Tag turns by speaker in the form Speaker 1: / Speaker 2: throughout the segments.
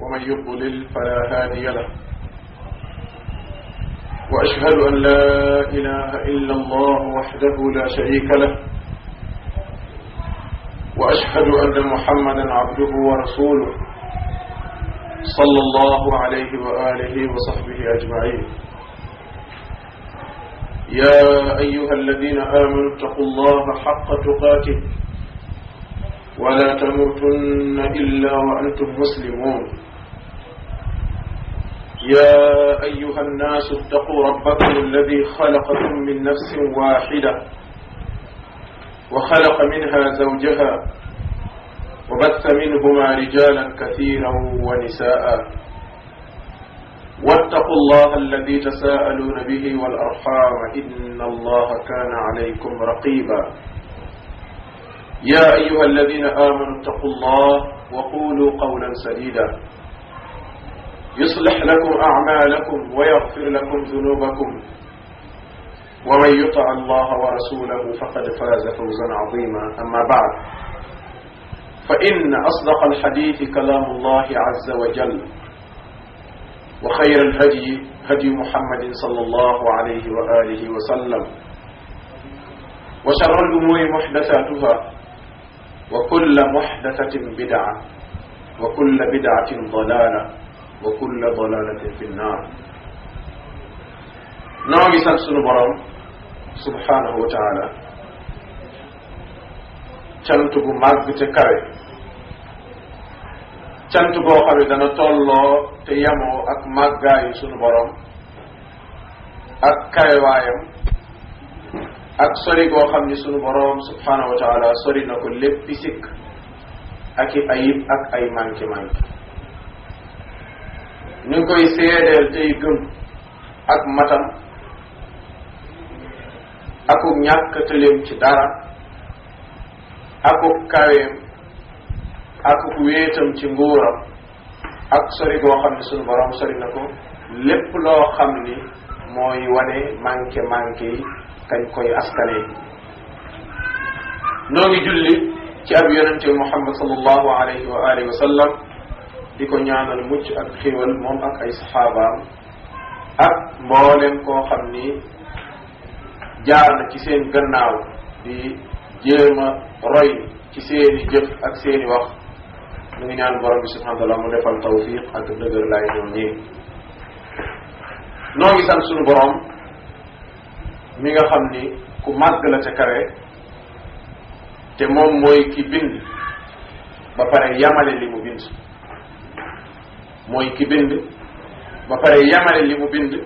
Speaker 1: ومن يضلل فلا هادي له وأشهد أن لا إله إلا الله وحده لا شريك له وأشهد أن محمدا عبده ورسوله صلى الله عليه وآله وصحبه أجمعين يا أيها الذين آمنوا اتقوا الله حق تقاته ولا تموتن إلا وأنتم مسلمون يا أيها الناس اتقوا ربكم الذي خلقكم من نفس واحدة وخلق منها زوجها وبث منهما رجالا كثيرا ونساء واتقوا الله الذي تساءلون به والأرحام إن الله كان عليكم رقيبا يا أيها الذين آمنوا اتقوا الله وقولوا قولا سديدا يصلح لكم أعمالكم ويغفر لكم ذنوبكم ومن يطع الله ورسوله فقد فاز فوزا عظيما أما بعد فإن أصدق الحديث كلام الله عز وجل وخير الهدي هدي محمد صلى الله عليه وآله وسلم وشر الأمور محدثاتها وكل محدثة بدعة وكل بدعة ضلالة وكل ضلالة في النار نوغي سان سونو بروم سبحانه وتعالى cant gu màgg te kawe cant goo xam ne dana tolloo te yamoo ak màggaayu sunu borom ak kawewaayam ak sori goo xam ni sunu borom subhanahu wa taala sori na ko léppi sikk ak i ayib ak ay manqué manqué ñu ngi koy seedeel tey gëm ak matam aku ñàkk tëleem ci dara aku kaweem aku wéetam ci nguuram ak sori goo xam ne sunu borom sori na ko lépp loo xam ni mooy wane manqué manqué yi kañ koy askane noo ngi julli ci ab yonente muhammad sallallahu alayhi wa alihi wa sallam di ko ñaanal mucc ak xéwal moom ak ay saxaabaam ak mboolem koo xam ni jaar na ci seen gannaaw di jéem a roy ci seeni jëf ak seeni wax mu ngi ñaan borom bi subhanahu wa taala mu defal tawfiq ak dëgër laay ñoom ñii noo ngi sant sunu borom mi nga xam ni ku màgg la ca kawe te moom mooy ki bind ba pare yamale li mu bind mooy ki bind ba pare yamale li mu bind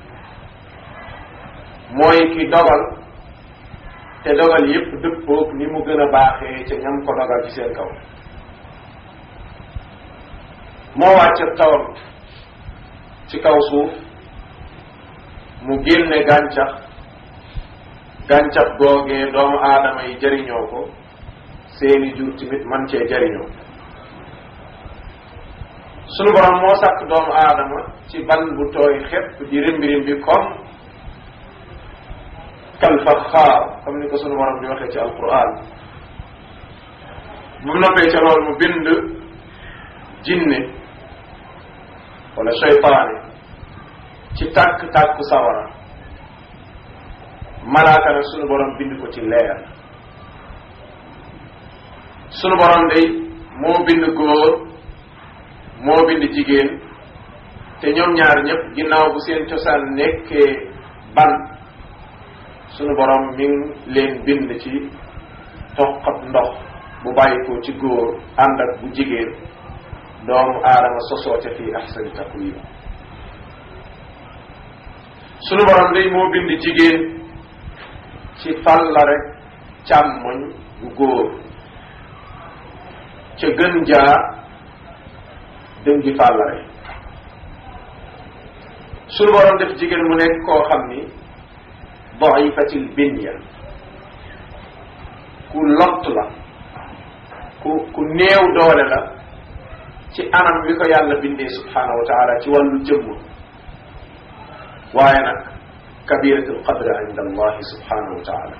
Speaker 1: mooy ki dogal te dogal yépp dëppoog ni mu gën a baaxee ca ñam ko dogal ci seen kaw moo wàcce tawam ci kaw suuf mu génne gàncax gàncax googee doomu aadama yi jëriñoo ko seeni jur tamit man cee jëriñoo sunu borom moo sàkk doomu aadama ci ban bu tooy xepp di rimbi rimbi comme kal faxaar comme ni ko sunu borom di waxee ci alquran bu mu noppee ca loolu mu bind jinne wala cheytaane ci tàkk-tàkk sawara malaaka nag sunu borom bind ko ci leer sunu borom day moo bind góor moo bind jigéen te ñoom ñaar ñëpp ginnaaw bu seen cosaan nekkee ban sunu borom mi ngi leen bind ci toqab ndox bu bàyyi ko ci góor ànd ak bu jigéen doomu aadama sosoo ca fii ahsani taqwim sunu borom day moo bind jigéen ci falla rek càmmoñ bu góor ca gën jaa dëngi fàlla rek sunu borom def jigéen mu nekk koo xam ni daifatil binya ku lott la ku ku néew doole la ci anam wi ko yàlla bindee subhanahu wa taala ci wàllu jëmm waaye nag kabiratul qadre inda allahi subhanahu wa taala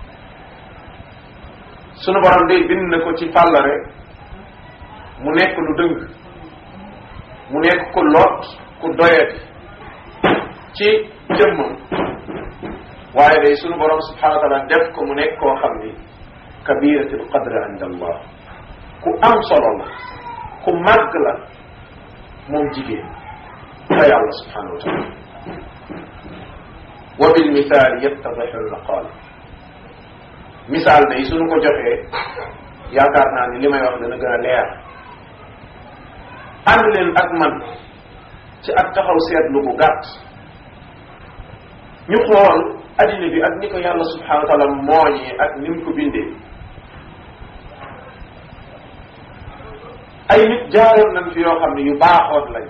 Speaker 1: sunu borom day bind na ko ci fàllare mu nekk lu dëng mu nekk ku lot ku doyati ci jëmmam waaye day sunu borom subhanahu wa taala def ko mu nekk koo xam ni kabiratul qadre inda allah ku am solo la ku màgg la moom jigéen fa yàlla subhanahu wa taala wa bil misaal yattadixu al maqaal misaal day suñu ko joxee yaakaar naa ni li may wax dana gën a leer ànd leen ak man ci ak taxaw seetlu bu gàtt ñu xool addina bi ak ni ko yàlla subhanahu wa taala mooñee ak ni mu ko bindee ay nit jaaroon nañ fi yoo xam ne yu baaxoon lañ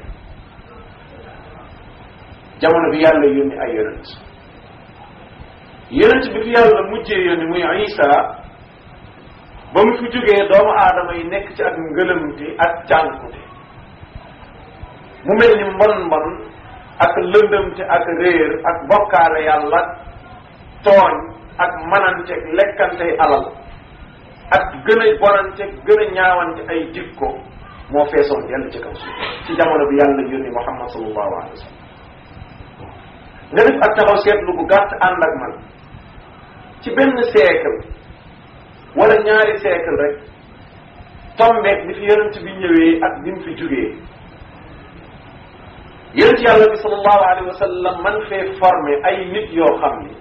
Speaker 1: jamono bi yàlla yónni ay yonent yonent bi fi yàlla mujjee yónni muy Isa ba mu fi jógee doomu aadama yi nekk ci ak ngëlëmte ak cànkute mu mel ni mbon mbon ak lëndëmte ak réer ak bokkaale yàlla tooñ ak manante ak lekkantey alal ak gën a bonante gën a ñaawante ay jikko moo feesoon yàlla ci kaw suuf ci jamono bi yàlla yónni Muhammad sallallahu alayhi wa sallam nga def ak taxaw seetlu bu gàtt ànd ak man ci benn siècle wala ñaari siècle rek tombeek bi fi yonent bi ñëwee ak bi mu fi jógee yonent yàlla bi sallallahu alayhi wa sallam man fee formé ay nit yoo xam ni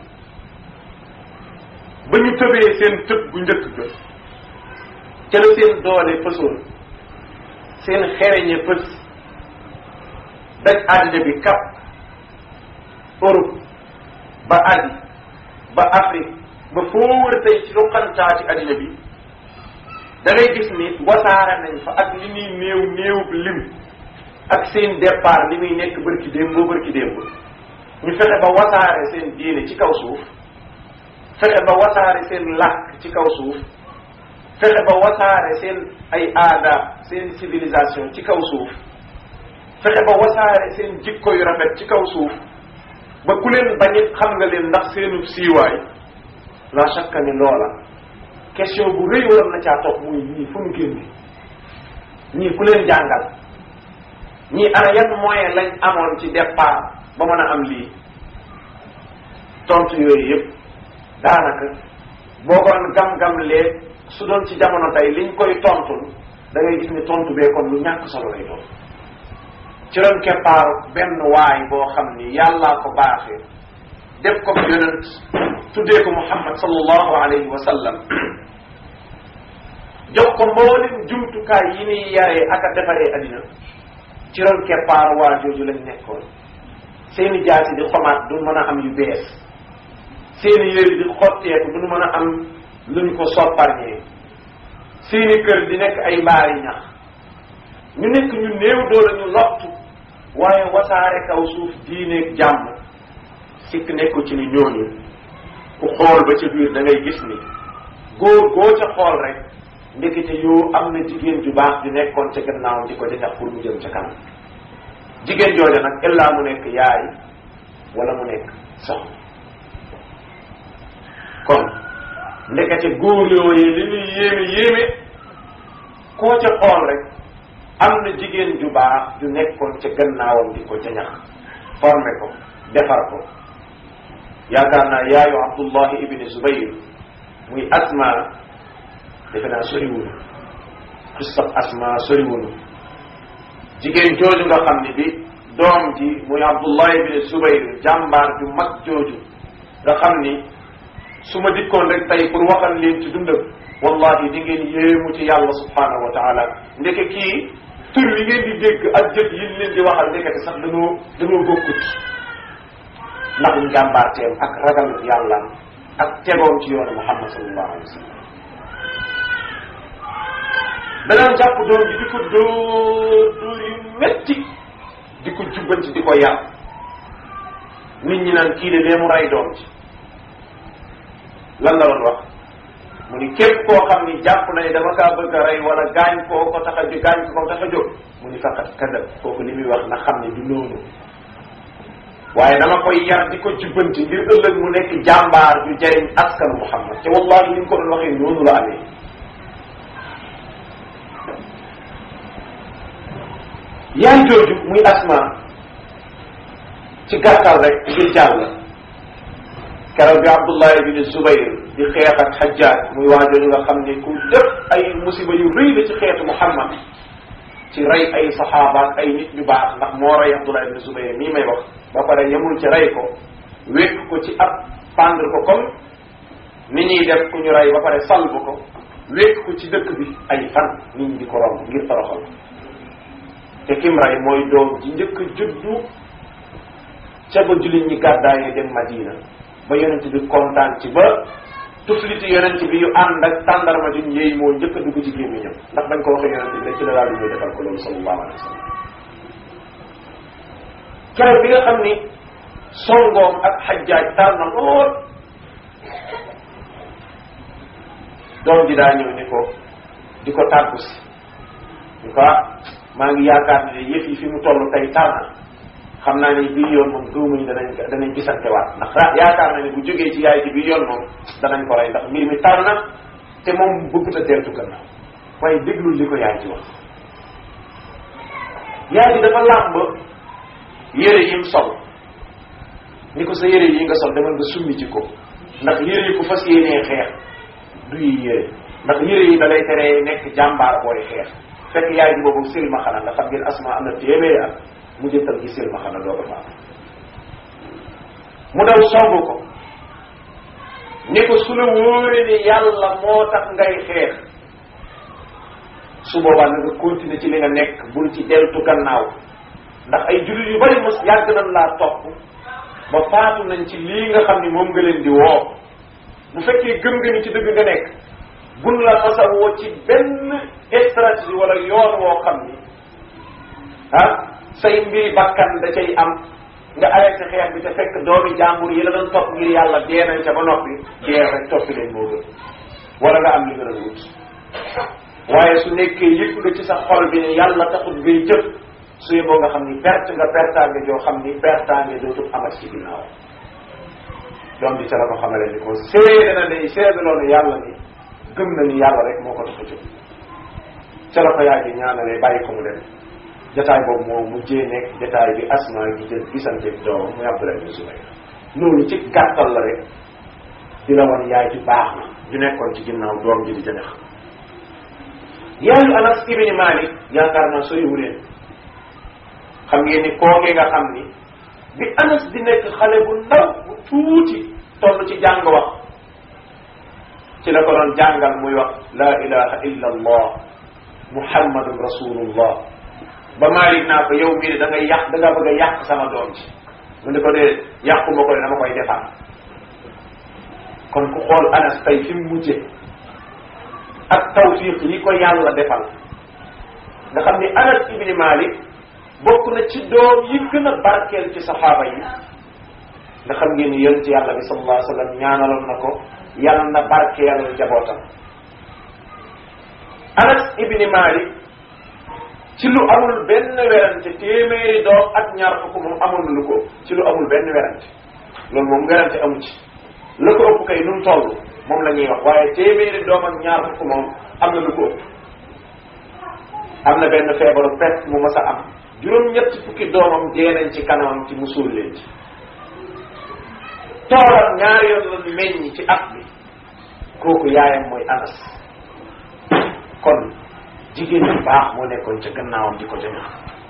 Speaker 1: ba ñu tëbee seen tëb bu njëkk ga ca la seen doole pësoon seen xereñe pës daj àddina bi kap Europe ba Asie ba Afrique ba foo wër tey ci ruqantaa ci àddina bi da ngay gis ni wasaare nañ fa ak li ñuy néew néewub lim ak seen départ li muy nekk bërki démb boo bërki démb ñu fexe ba wasaare seen diine ci kaw suuf fexe ba wasaare seen làkk ci kaw suuf fexe ba wasaare seen ay aada seen civilisation ci kaw suuf fexe ba wasaare seen jikko yu rafet ci kaw suuf ba ku leen bañit xam nga leen ndax seenu siiwaay la shakka ni loola question bu rëy waroon na caa toog muy ñii fu mu génne ñii ku leen jàngal ñii ana yan moyen lañ amoon ci départ ba mën a am lii tontu yooyu yëpp daanaka boo ko gam-gam lee su doon ci jamono tey liñ koy tontul da ngay gis ni tontu bee kon lu ñàkk solo lay doon ci ron keppaaru benn waay boo xam ni yàllaa ko baaxee def ko yonent tuddee ko muhammad sallallahu alayhi wa sallam jox ko mboolem jumtukaay yi ni yaree ak a defaree addina ci ron keppaaru waa jooju lañ nekkoon seeni jaasi di xomaat du mën a am yu bees seeni yëri di xotteeku du mën a am luñ ko sopparñee seeni kër di nekk ay mbaari ñax ñu nekk ñu néew doole ñu lottu waaye wasaare kaw suuf diineeg jàmm sikk nekku ci ni ñooñu ku xool ba ca biir da ngay gis ni góor goo ca xool rek ndekete yoo am na jigéen ju baax ju nekkoon ca gannaaw di ko jañax pour mu jëm ca kanam jigéen jooja nag illaa mu nekk yaay wala mu nekk soxna kon ndekete góor yooyu li ñuy yéeme yéeme koo ca xool rek am na jigéen ju baax ju nekkoon ca gannaawam di ko jañax formé ko defar ko yaakaar naa yaayu abdullahi ibni zubayr muy asma defe naa soriwunu xissab asma soriwunu jigéen jooju nga xam ni bi doom ji muy abdullahi ibni zubayr jàmbaar ju mag jooju nga xam ni su ma dikkoon rek tey pour waxal leen ci dundam wallahi di ngeen yéemu ci yàlla subhanahu wa taala ndeke kii tur yi ngeen di dégg ak jëf yi leen di waxal ndekete sax dañoo dañoo bokkut ndax njàmbaarteem ak ragal yàlla ak tegoom ci yoonu muhammad sallallahu alayhi wa sallam danaan jàpp doom ji di ko dóor dóor yu metti di ko jubbanti di ko yar nit ñi naan kii de lee mu rey doom ji lan la doon wax mu ni képp koo xam ni jàpp na ni dama kaa bëgg a rey wala gaañ koo ko tax a jóg gaañ ko ko tax a jóg mu ni faqat kadab kooku li muy wax na xam ne du noonu waaye dama koy yar di ko jubbanti ngir ëllëg mu nekk jàmbaar ju jariñ askanu Muhammad te wallahi ni mu ko doon waxee noonu la amee yaay jooju muy asma ci gàttal rek ngir jàll keroog bi Abdullah ibn Zubayr di xeex ak Hajjaaj muy waajooju nga xam ne ku def ay musiba yu rëy la ci xeetu Muhammad ci rey ay saxaaba ak ay nit ñu baax ndax moo rey Abdullah ibn Zubayr mii may wax ba pare yemul ci rey ko wékk ko ci ab pendre ko comme ni ñuy def ku ñu rey ba pare salbu ko wékk ko ci dëkk bi ay fan nit ñi di ko romb ngir toroxal te kim rey mooy doom ji njëkk a juddu ca ba jullit ñi gàddaay dem Madina ba yonent bi kontaan ci ba tufliti yonent bi yu ànd ak tàndarma juñ yéey moo njëkk a dugg ci gémmiñam ndax bañ ko waxee yonent bi rek ci la daal di ñëw defal ko loolu sallallahu alayhi wa sallam keroog bi nga xam ni songoom ak xajjaaj tar na lool doom ji daa ñëw ni ko di ko tàggu si ni ko ah maa ngi yaakaar ne yëf yi fi mu toll tey tar na xam naa ne bii yoon moom gëwmuñu danañ danañ gisante waat ndax yaakaar na ne bu jógee ci yaay ji bii yoon moom danañ ko rey ndax mbir mi tar na te moom bëggut a deltu gannaaw waaye déglul li ko yaay ji wax yaay ji dafa làmb yére yim sol ni ko sa yére yi nga sol demal nga summi ci ko ndax yére yi ku fas yéenee xeex du yi yére ndax yére yi da lay teree nekk jàmbaar booy xeex fekk yaay ji boobu silma xana nga xam ngeen asma am na téeméeri at mu jëntal gi silma xana dooga fa mu daw songu ko ni ko su la wóoree ni yàlla moo tax ngay xeex su boobaa na nga continuer ci li nga nekk bul ci deltu gannaaw ndax ay jullit yu bari mos yàgg nañ laa topp ba faatu nañ ci lii nga xam ni moom nga leen di woo bu fekkee gëm nga ni ci dëgg nga nekk bun la masa woo ci benn stratégie wala yoon woo xam ni ah say mbiri bakkan da cay am nga arrêté xeex bi te fekk doomi jàmbur yi la doon topp ngir yàlla dee nañ ca ba noppi dee rek toppi leen moo gën wala nga am li nga doon wut waaye su nekkee yëg nga ci sa xol bi ne yàlla taxut ngay jëf su yeboo nga xam ni perte nga pertaange joo xam ni pertaange dootul amat ci ginnaaw doom bi ca la ko xamale ni ko seede na ne seedaloo ne yàlla ni gëm na ni yàlla rek moo ko tax a jóg ca la ko yaay ji ñaanalee bàyyi ko mu dem jataay boobu moo mujjee nekk jataay bi asma gi jël gisante doomam muy Abdullah ibn Zubayr loolu ci gàttal la rek di la wan yaay ji baax na ju nekkoon ci ginnaaw doom ji di jënex yaayu Anas ibn Malik yaakaar naa soriwu leen xam ngeen ni kookee nga xam ni bi Anas di nekk xale bu ndaw bu tuuti toll ci jàng wax ci la ko doon jàngal muy wax la ilaha illa allah muhammadun rasulullah ba Malik naa ko yow mii da ngay yàq da nga bëgg a yàq sama doom ci mu ne ko dee yàquma ko de dama koy defar kon ku xool Anas tey fi mu mujje ak tawfiq yi ko yàlla defal nga xam ni Anas ibni Malik bokk na ci doom yi gën a barkeel ci saxaaba yi nga xam ngeen ni yonent yàlla bi sallallahu alayhi wa sallam ñaanaloon na ko yàlla na barkeel njabootam Anas ibni Malik ci lu amul benn werante téeméeri doom ak ñaar fukk moom amul lu ko ci lu amul benn werante loolu moom werante amu ci la ko ëpp kay nu mu toll moom la ñuy wax waaye téeméeri doom ak ñaar fukk moom am na lu ko ëpp am na benn feebaru peste mu mas a am juróom-ñett fukki doomam dee nañ ci kanamam ci mu suul leen ci toolam ñaari yoon la meññ ci at bi kooku yaayam mooy anas kon jigéen bu baax moo nekkoon ca gannaawam di ko jañax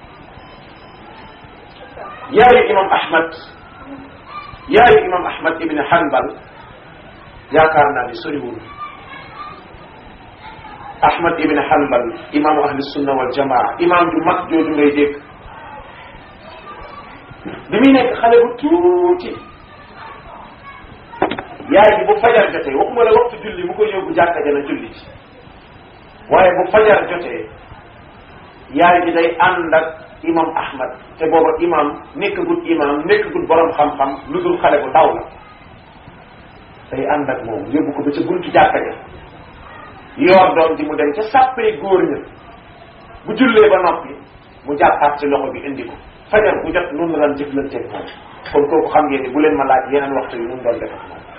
Speaker 1: yaayu imam ahmad yaayu imam ahmad ibn hanbal yaakaar naa ni soriwul ahmad ibn hanbal imaamu ahli sunna wal jamaa imaam ju mag jooju ngay dégg bi muy nekk xale bu tuuti yaay ji bu fajar jotee waxuma la waxtu julli mu koy yóbbu jàkka jana julli ci waaye bu fajar jotee yaay ji day ànd ak imam ahmad te booba imam nekkagul imam nekkagul borom xam-xam lu dul xale bu ndaw la day ànd ak moom yóbbu ko ba ca buntu jàkka ja yoor doom ji mu dem ca sàppee góor ña bu jullee ba noppi mu jàppaat ci loxo bi indi ko fajar bu jot noonu la daan jëflanteeg moom kon kooku xam ngeen ni bu leen ma laaj yeneen waxtu yi nu mu doon def ak moom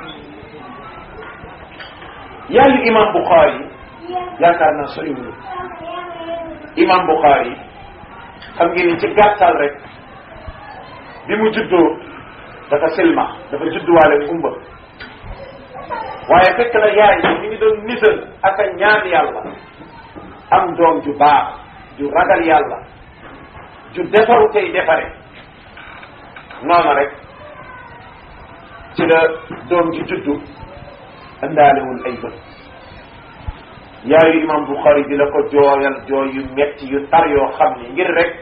Speaker 1: yaayu imam Bukhari yaakaar naa soriwul imam Bukhari xam ngeen ni ci gàttal rek bi mu juddoo dafa silma dafa judduwaale gumba waaye fekk na yaay bi mi ngi doon nisal ak a ñaan yàlla am doom ju baax ju ragal yàlla ju defaru tey defare noonu rek ci la doom ji juddu andaalewul ay bët yaayu imam Bukhari di la ko jooyal jooy yu metti yu tar yoo xam ni ngir rek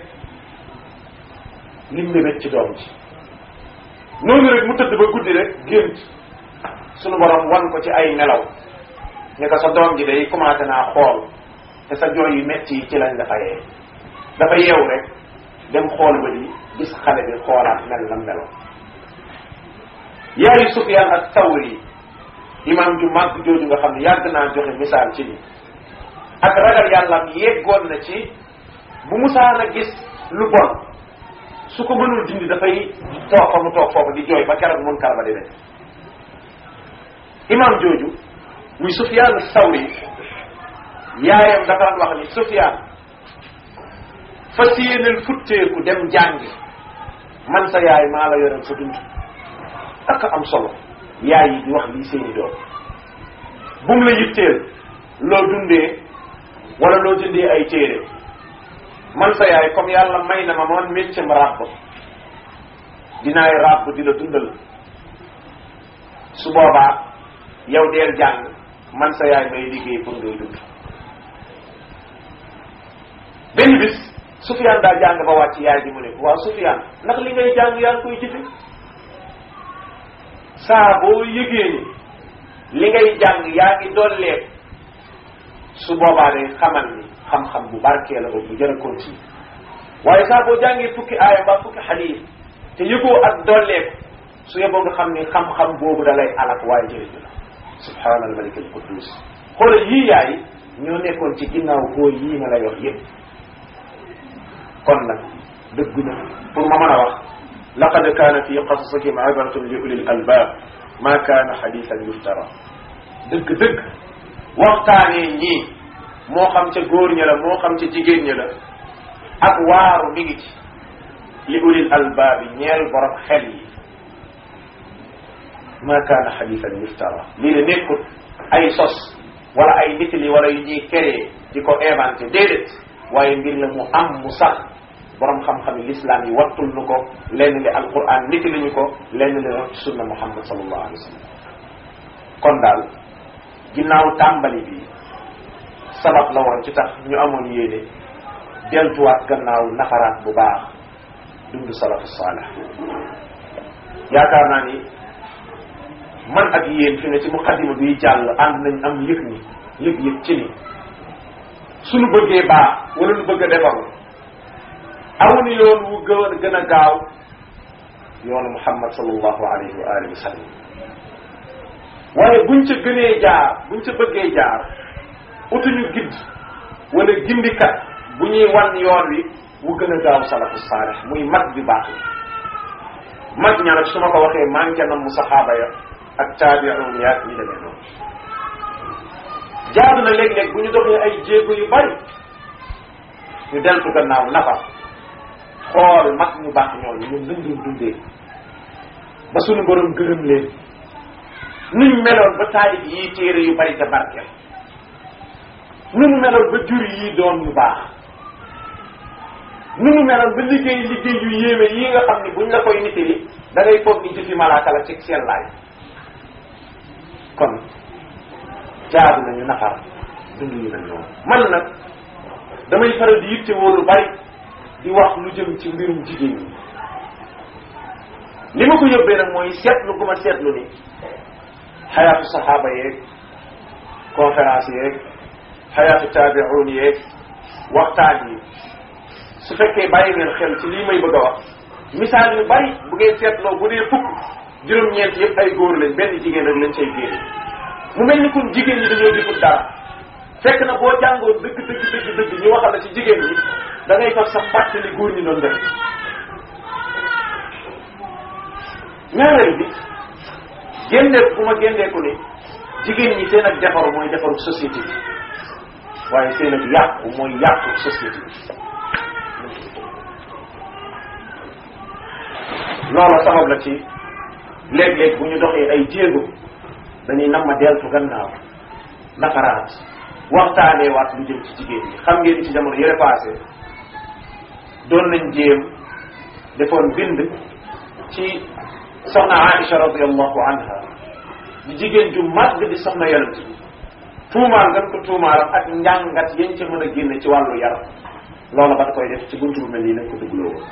Speaker 1: lim mébét ci doom ji noonu rek mu tëdd ba guddi rek gént sunu borom wan ko ci ay nelaw ne ko sa doom ji day commencé naa xool te sa jooy yu metti yi ci lañ dafa yee dafa yeew rek dem xool ba di gis xale bi xoolaat mel na melo yaayu Sufyaan ak Tawri imam ju màgg jooju nga xam ne yàgg naa joxe misaal ci ni ak ragal yàlla yeggoon na ci bu musaan a gis lu bon su ko mënul dindi dafay toog fa mu toog foofu di jooy ba keroog mun kar ba di def imam jooju muy Sufyaan Sawri yaayam dafa daan wax ni Sufyaan fas yéeneel futteeku dem jàngi man sa yaay maa la yoral sa dund ak am solo yaay yi di wax lii seeni doom bu mu la yitteel loo dundee wala loo jëndee ay téere man sa yaay comme yàlla may na ma man métier ma ràbb dinaay ràbb di la dundal su boobaa yow deel jàng man sa yaay may liggéey pour ngay dund benn bis Sufyaan daa jàng ba wàcc yaay ji mu ne waaw Sufyaan ndax li ngay jàng yaa ngi koy jëfe saa boo yëgee ni li ngay jàng yaa ngi dolleeku su boobaa de xamal ni xam-xam bu barkee la bu jër a continue waaye saa boo jàngee fukki aaya mbaa fukki xadiis te yëgoo ak dolleeku su yeboo nga xam ni xam-xam boobu da lay alak waaye jëriñu la subhaana al malik al quddus xoolal yii yaay ñoo nekkoon ci ginnaaw góor yii ma lay wax yépp kon nag dëgg na pour ma mën a wax laqad kaana fi qasasihim ibratun li ulil albab ma kaana xadisan yuftara dëgg-dëgg waxtaanee ñii moo xam ca góor ña la moo xam ca jigéen ña la ak waaru mi ngi ci li ulil albab yi ñeel borom xel yi ma kaana xadisan yuftara lii de nekkut ay sos wala ay nitali wala yu ñuy créé di ko inventé déedéet waaye mbir la mu am mu sax borom xam-xami l'islam yi wattul nu ko lenn li alquran niti li ñu ko lenn li rot ci sunna muhammad sallallahu alayhi wa sallam kon daal ginnaaw tàmbali bi sabab la woon ci tax ñu amoon yéene deltuwaat gannaaw nafaraat bu baax dund salafu saalih yaakaar naa ni man ak yéen fi ne ci muqaddima bi jàll ànd nañ am yëg ni yëg-yëg ci ni suñu bëggee baax wala lu bëgg a defaru amuñu yoon wu gën gën a gaaw yoonu muhammad sallallahu alayhi wa alihi wa sallam waaye buñ ca gënee jaar buñ ca bëggee jaar utuñu gidd wala gindikat bu ñuy wan yoon wi wu gën a gaaw salafu saalih muy mag bi baax la mag ña nag su ma ko waxee manqué na mu saxaaba ya ak taabi'un ya ñi demee noonu jaadu na léeg-léeg bu ñu doxee ay jéego yu bari ñu deltu gannaaw nafa xool mag ñu baax ñooñu ñun luñ doon dundee ba suñu borom gërëm leen nuñ meloon ba taalib yii téere yu bari te barkeel nuñ meloon ba jur yii doom yu baax nuñu meloon ba liggéey liggéey yu yéeme yii nga xam ni buñ la koy nitali da ngay foog ni jëfi malaaka la ci seen laay kon jaadu nañu nafar dund yu mel noonu man nag damay faral di yitte woo lu bari di wax lu jëm ci mbirum jigéen ñi li ma ko yóbbee nag mooy seetlu gu ma seetlu ni xayaatu saxaaba yeeg conférence yeeg xayaatu taabi'un yeeg waxtaan yi su fekkee bàyyi ngeen xel ci lii may bëgg a wax misaal yu bari bu ngeen seetloo bu dee fukk juróom-ñeent yëpp ay góor lañ benn jigéen rek lañ say génne mu mel ni kun jigéen ñi dañoo defut dara fekk na boo jàngoon dëgg dëgg dëgg dëgg ñu waxal la ci jigéen ñi da ngay faf sax fàttali góor ñi doon def ñaareel bi génneeku bu ma génneeku ni jigéen ñi seen ak defaru mooy defaru société bi waaye seen ak yàqu mooy yàqu société bi loola sabab la ci léeg-léeg bu ñu doxee ay jéego dañuy nam ma deltu gannaaw nafaraat waxtaanee waat lu jëm ci jigéen ñi xam ngeen ci jamono yële passé doon nañ jéem defoon bind ci soxna Aïcha radiallahu anha di jigéen ju màgg di soxna yonent bi tuumaal ngeen ko tuumaalam ak njàngat yañ ca mën a génne ci wàllu yar loola ba koy def ci buntu bu mel nii lañ ko dugloo woon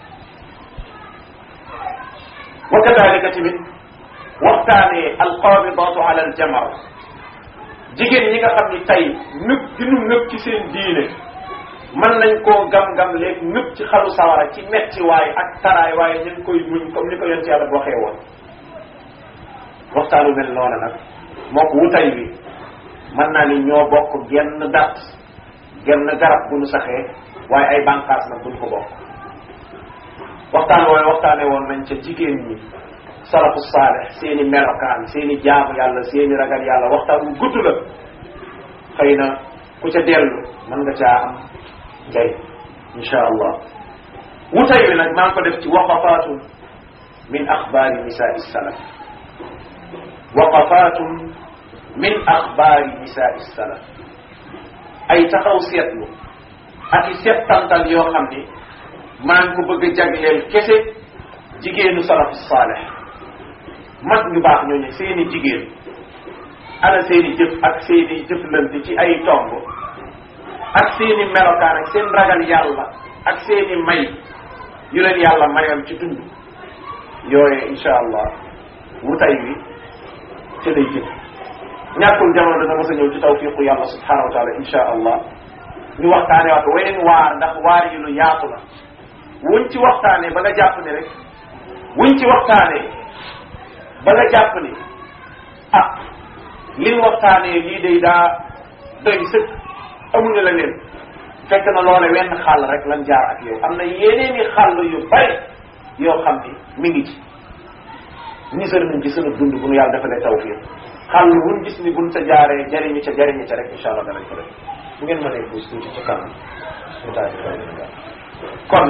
Speaker 1: wa kadalika tamit waxtaanee alqabidaatu ala aljamar jigéen ñi nga xam ni tey nëb gi nu nëb ci seen diine mën nañ koo gam-gam léegi nëb ci xalu sawara ci metti waay ak taraay waaye ñu ngi koy muñ comme ni ko yonent yàlla waxee woon waxtaanu mel noona nag moo ko wutay wi mën naa ni ñoo bokk genn dat genn garab bu nu saxee waaye ay bànqaas nag buñ ko bokk waxtaan woowe waxtaane woon nañ ca jigéen ñi salafu saaleh seeni melokaan seeni jaamu yàlla seeni ragal yàlla waxtaan wu gudd la xëy na ku ca dellu mën nga caa am njay insha allah wutay wi nag maa ngi ko def ci waqafatun min axbaari nisaai salaf waqafatun min axbaari nisaai salaf ay taxaw seetlu ak i settantal yoo xam ni maa ngi ko bëgg a jagleel kese jigéenu salafu saaleh mag ñu baax ñooñu seeni jigéen ana seeni jëf ak seeni jëflante ci ay tomb ak seeni melokaan ak seen ragal yàlla ak seeni may yu leen yàlla mayoon ci dund yooye insha allah wutay wi ci lay jëm ñàkkul jamono dana mos a ñëw ci tawfiqu yàlla subhanahu wa taala insha allah ñu waxtaane waat weneen waar ndax waar yi lu yaatu la wuñ ci waxtaane ba nga jàpp ne rek wuñ ci waxtaane ba nga jàpp ni ah liñ waxtaanee lii day daa doy sëkk amuñu la leen fekk na loole wenn xàll rek lan jaar ak yow am na yeneeni xàll yu bari yoo xam ni mi ngi ci nisar nañ ci sunu dund bu nu yàlla defalee tawfiq xàll wuñ gis ni buñ sa jaaree jariñu ca jariñu ca rek incha allah danañ ko def bu ngeen mënee puus tuuti ci kanam ñu daal di koy kon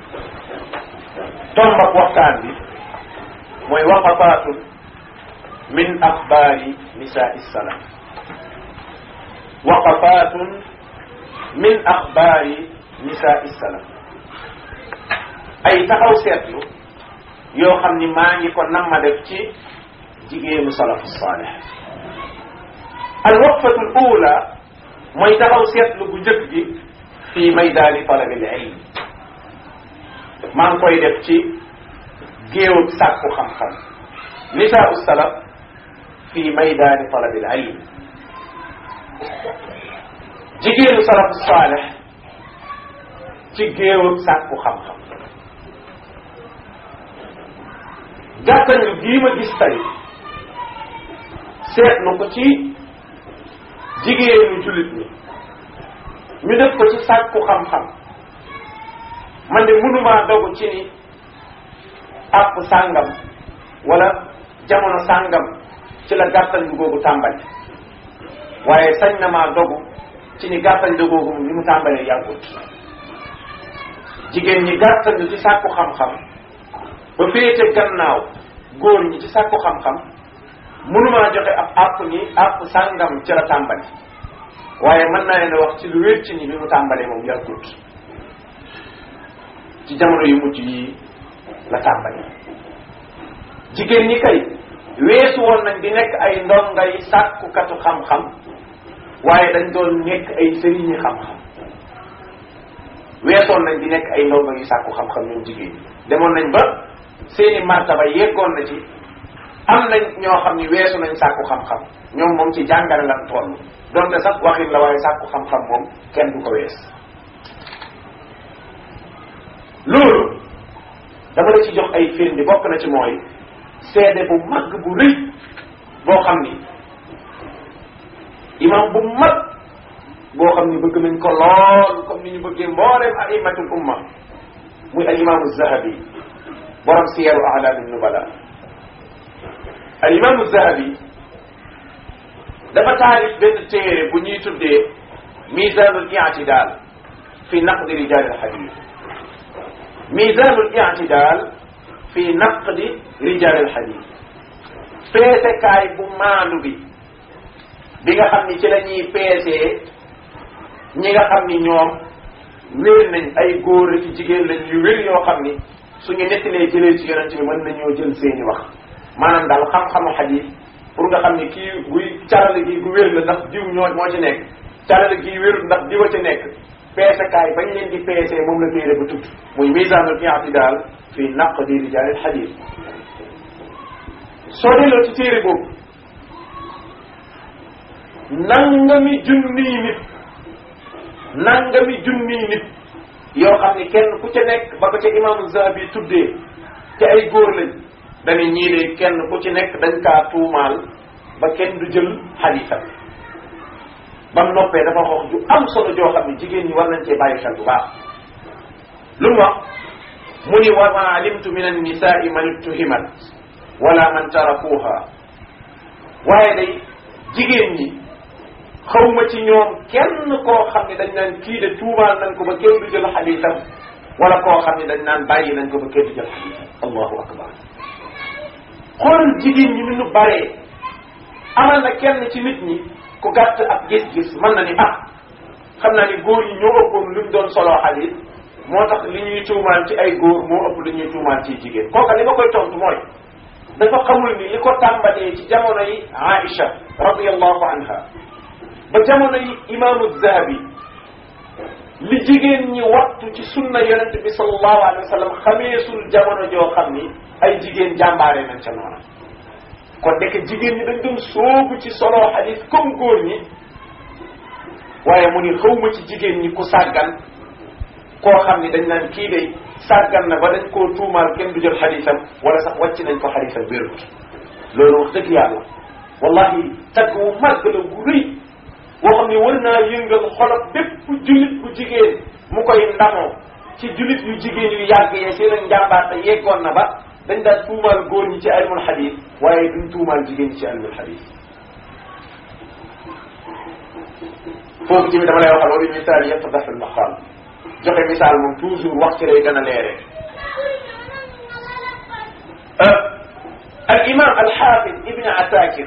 Speaker 1: tombak waxtaan bi mooy waqafaatun min axbaari nisaai salaf waqafaatun min axbaari nisaai salaf ay taxaw seetlu yoo xam ni maa ngi ko namma def ci jigéenu salafu saalih al waqfatu al ula mooy taxaw seetlu bu njëkk gi fii maydaani talabi al ilm maa ngi koy def ci géewub sàkku xam-xam nisaau salaf fi maydaani talabi al ilm jigéenu salafu saaleh ci géewub sàkku xam-xam gàttañu gii ma gis tey seetlu ko ci jigéenu jullit ñi ñu def ko ci sàkku xam-xam man de mënumaa dogu ci ni àpp sàngam wala jamono sàngam ci la gàttal bi googu tàmbali waaye sañ na maa dogu ci ni gàttal bi googu ni mu tàmbalee yàggut jigéen ñi gàttal ci sàkku xam-xam ba féete gannaaw góor ñi ci sàkku xam-xam mënumaa joxe ab àpp ni àpp sàngam ci la tàmbali waaye mën naa leen wax ci lu wér ci ni bi mu tàmbalee moom yàggut ci jamono yu mujj yi la tàmbali jigéen ñi kay weesu woon nañ di nekk ay ndongay sàkkukatu xam-xam waaye dañ doon nekk ay sëriñi xam-xam weesoon nañ di nekk ay ndongo yu sàkku xam-xam ñoom jigéen ñi demoon nañ ba seeni martaba yeggoon na ci am nañ ñoo xam ni weesu nañ sàkku xam-xam ñoom moom ci jàngale lan toll donte sax waxin la waaye sàkku xam-xam moom kenn du ko wees loolu dama la ci jox ay firnde bokk na ci mooy seede bu mag bu rëy boo xam ni imam bu mag boo xam ni bëgg nañ ko lool comme ni ñu bëggee mbooleem aimatul umma muy al imaamu zahabi borom siyaru alaami nubala al imaamu zahabi dafa taalif benn téere bu ñuy tuddee misanul i'tidal fi naqdi rijal al hadith misanul i'tidal fi naqdi rijal al hadith peesekaay bu maandu bi bi nga xam ni ci la ñuy peesee ñi nga xam ni ñoom wér nañ ay góor ci jigéen lañ yu wér yoo xam ni suñu nettalee jëlee ci yonent bi mën nañoo jël seeni wax maanaam daal xam-xamu xadis pour nga xam ni kii buy carale gi gu wér la ndax diw ñoo moo ci nekk carale gi wérul ndax diwa ci nekk peesekaay bañ leen di peesee moom la téere ba tudd muy misaanul i'tidaal fi naqdi rijaalil xadis soo delloo ci téere boobu nangami junniy nit nangami junniy nit yoo xam ni kenn ku ca nekk ba ko ca imaamu Zahabi tuddee te ay góor lañ dañu ñii de kenn ku ci nekk dañ kaa tuumaal ba kenn du jël xadiisam ba mu noppee dafa wax ju am solo joo xam ne jigéen ñi war nañ cee bàyyi xel bu baax lu mu wax mu ni wa ma alimtu min annisaai man ittuhimat wala man tarakuha waaye day jigéen ñi xawma ci ñoom kenn koo xam ne dañ naan kii de tuumaal nañ ko ba kenn du jël xadiisam wala koo xam ne dañ naan bàyyi nañ ko ba kenn du jël xadiisam allahu akbar xoolal jigéen ñi ni ñu baree amal na kenn ci nit ñi ku gàtt ak gis-gis mën na ni ah xam naa ni góor yi ñoo ëppoon luñ doon soloo xadiis moo tax li ñuy tuumaal ci ay góor moo ëpp li ñuy tuumaal ci jigéen kooka li ma koy tontu mooy dafa xamul ni li ko tàmbalee ci jamono yi Aïcha radiyallahu anha ba jamono yi imaamu Zahabi li jigéen ñi wattu ci sunna yonente bi sallallahu alayhi wa sallam xameesul jamono joo xam ni ay jigéen jàmbaare nañ ca noona kon dekk jigéen ñi dañ doon soobu ci solo xadis comme góor ñi waaye mu ni xawma ci jigéen ñi ku sàggan koo xam ni dañ naan kii day sàggan na ba dañ koo tuumaal kenn du jël xadisam wala sax wàcc nañ ko xadisam wérut loolu wax dëgg yàlla wallahi tagg wu màgg la gu rëy boo xam ne war naa yëngal xolot bépp julit bu jigéen mu koy ndamoo ci julit yu jigéen yu yàgg yee seen njàmbaarte yeggoon na ba dañ daan tuumaal góor ñi ci ilmul xadis waaye duñ tuumaal jigéen ñi ci ilmul xadis foofu tamit dama lay waxal wa bi misaal yattadax al maqaal joxe misaal moom toujours wax ci lay gën a leere al imam al xaafid ibni asakir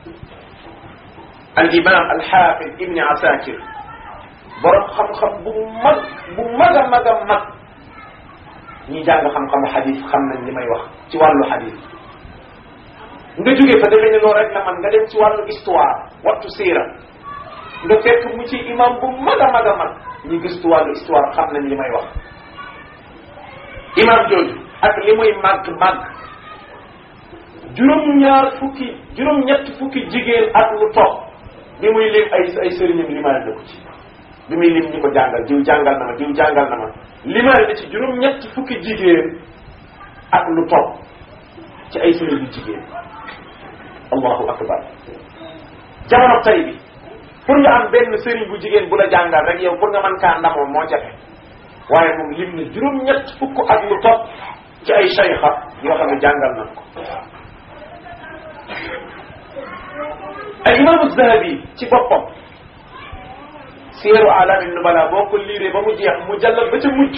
Speaker 1: al imam al xaafid ibni asakir borom xam-xam bu mag bu mag a mag a mag ñi jàng xam-xamu xadis xam nañ li may wax ci wàllu xadis nga jógee fa defee ne loolu rek la man nga dem ci wàllu histoire wattu siira nga fekk mu ci imam bu mag a mag a mag ñi gëstu wàllu histoire xam nañ li may wax imam jooju ak li muy màgg màgg juróom-ñaar fukki juróom-ñett fukki jigéen ak lu topp bi muy lim ay ay sëriñam limaale na ko ci bi muy lim ñi ko jàngal diw jàngal na ma diw jàngal na ma limaale na ci juróom-ñett fukki jigéen ak lu topp ci ay sëriñ yu jigéen allahu akbar jamono tay bi pour nga am benn sëriñ bu jigéen bu la jàngal rek yow pour nga mën kaa ndamoo moo jafe waaye moom lim na juróom-ñett fukk ak lu topp ci ay shaykha yoo xam ne jàngal nañ ko al imaamu zahabi ci boppam siyaru alaami nubala boo ko liiree ba mu jeex mu jàllal ba ca mujj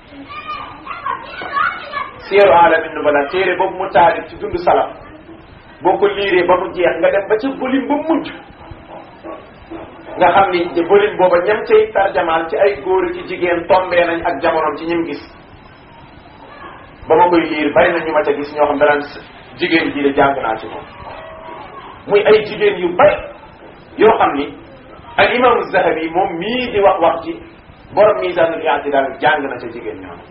Speaker 1: siyaru alaami nubala téere boobu mu taalif ci dund salaf boo ko liiree ba mu jeex nga dem ba ca volume ba mujj nga xam ni volume booba ñam cay tarjamaal ci ay góor ci jigéen tombee nañ ak jamonoom ci ñim gis ba ma koy liir bari na ñu ma ca gis ñoo xam danaan jigéen ji de jàng naa ci moom muy ay jigéen yu bari yoo xam ni al imaamu zahabi moom mii di wax wax ci borom misanul i'tidal jàng na ca jigéen ñoom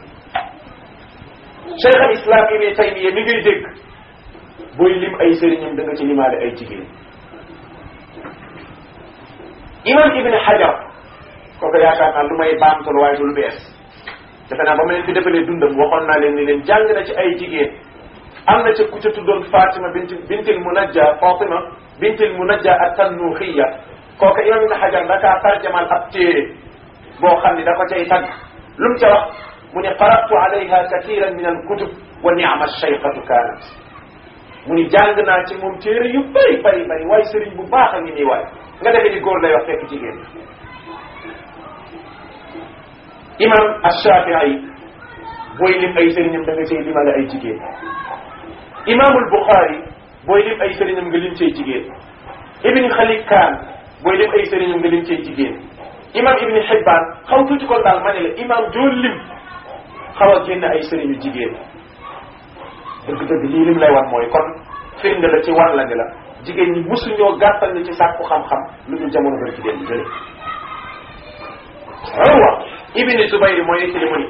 Speaker 1: cheikh al islam ibn taymiya mi ngay dégg booy lim ay sëriñam da nga ci limaale ay jigéen imam ibn hajar kooku yaakaar naa lu may baamtul waaye du lu bees defe naa ba ma leen fi defalee dundam waxoon naa leen ni leen jàng na ci ay jigéen am na ca ku ca tuddoon fatima bint bintil munajja fatima bintil munajja ak tannuxiya kooku imam ibn hajar da kaa tarjamal ab téere boo xam ni da ko cay tagg lu mu ca wax mu ne qaratu alayha kathiran min al kutub wa ni'ma shaykhatu kanat mu ni jàng naa ci moom téere yu bëri bëri bëri waaye sëriñ bu baax a ngi nii waay nga defee ni góor lay wax fekk jigéen imam Ashafii
Speaker 2: booy lim ay sëriñam da nga cay limale ay jigéen imaamul Buxaari booy lim ay sëriñam nga lim cay jigéen ibni Xalid Kaan booy lim ay sëriñam nga lim cay jigéen imam ibni Xibbaan xaw tuuti kon daal ma ne la imam joo lim xaw a génn ay sëriñu jigéen dëgg-dëgg lii lim lay wan mooy kon firnde la ci wan la ni la jigéen ñi musuñoo gàttal ni ci sàkku xam-xam lu dul jamono bari ci démb jële Urwa ibni Zubayr mooy nettali mu ni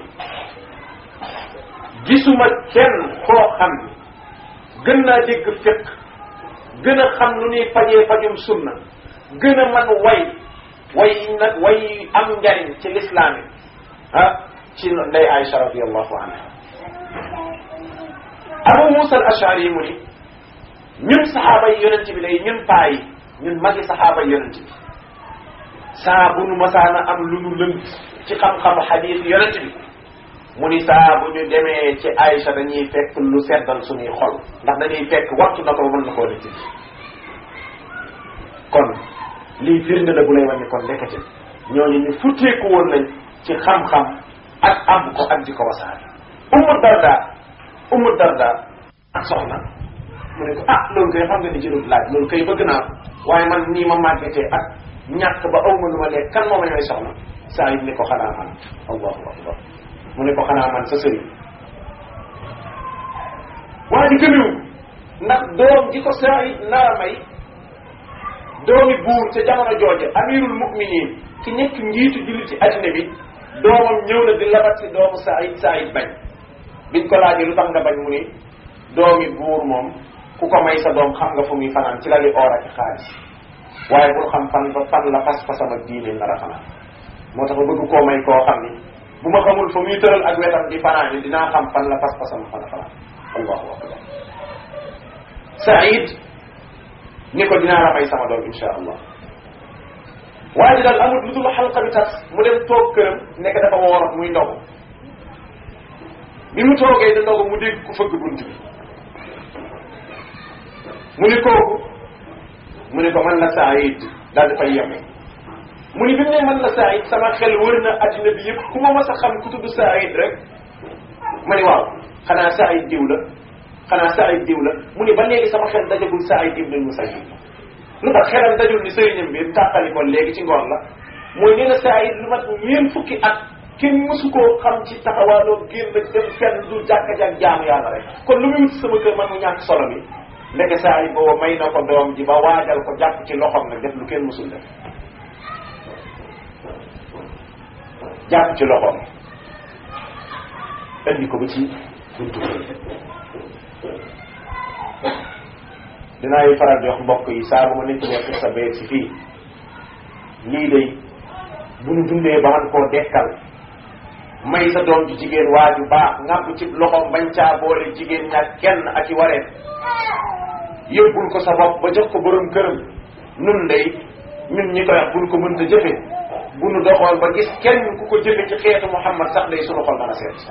Speaker 2: gisuma kenn koo xam ni gën naa dégg fiq gën a xam lu ñuy fajee fajum sunna gën a man way way nag way am njariñ ci lislaam yi ah ci ndey Aïcha radiallahu anha Abu Musa al Ashari mu ni ñun saxaaba yi yonent bi day ñun paa yi ñun magi saxaaba yi yonent bi saa bu nu masaana am lu nu lënt ci xam-xamu xadiis yonent bi mu ni saa bu ñu demee ci Aïcha dañuy fekk lu seddal suñuy xol ndax dañuy fekk waxtu na ko mën na koo nit kon lii firnde la bu lay wane kon ndekete ñooñu ñu futteeku woon nañ ci xam-xam ak am ko ak di ko wasaare Ummu Darda Ummu Darda ak soxna mu ne ko ah loolu koy xam nga ni jërul laaj loolu koy bëgg naa waaye man nii ma màggetee ak ñàkk ba aw ma lu ma lekk kan moo ma ñooy soxna saa yi ni ko xanaa man allahu akbar mu ne ko xanaa man sa sëriñ waa ji gëmewu ndax doom ji ko saa yi nara may doomi buur ca jamono jooje amirul muminin ki nekk njiitu jullit ci addina bi doomam ñëw na di labat si doomu Saïd Saïd bañ biñ ko laajee lu tax nga bañ mu ni doomi buur moom ku ko may sa doom xam nga fu muy fanaan ci lali or ak xaalis waaye bul xam fan ba fan la pas-pasam ak diine nar a fanaan moo tax ba bëgg koo may koo xam ni bu ma xamul fa muy tëral ak wetam di fanaan yi dinaa xam fan la pas-pasam fan a fanaan allahu akbar Saïd ni ko dinaa la may sama doom insha allah waa ji daal amul lu dul xalqa bi tas mu dem toog këram nekk dafa woor muy ndogu bi mu toogee di ndogu mu dégg ku fëgg bunt bi mu ni kooku mu ni ko man la Saïd daal di fay yeme mu ni bi mu ne man la Saïd sama xel wër na addina bi yëpp ku ma mas a xam ku tudd Saïd rek ma ni waaw xanaa Saïd diw la xanaa Saïd diw la mu ni ba léegi sama xel dajagul Saïd ibn Musayyib lu tax xelam dajul ni sëriñam bi tàqali ko léegi ci ngoon la mooy nee na Saïd lu mat ñeent fukki at kenn mësu koo xam ci taxawaaloo génn dem fenn du jàkka jak jaamu yàlla rek kon lu muy wut sama kër man mu ñàkk solo bi ndeke Saïd booba may na ko doom ji ba waajal ko jàpp ci loxom nag def lu kenn mësul def jàpp ci loxom indi ko ba ci buntu kër dinaay faral di wax mbokk yi saa bu ma nit nekk sa beeg si fii lii day bu ñu dundee ba man koo dekkal may sa doom ji jigéen waa ju baax ngàmp ci loxoom bañ caa boole jigéen ñaar kenn ak i wareen yóbbul ko sa bopp ba jox ko borom këram nun day ñun ñi koy wax buñ ko mënta jëfe bu nu doxoon ba gis kenn ku ko jëfe ci xeetu Muhammad sax day sunu xol mën a seet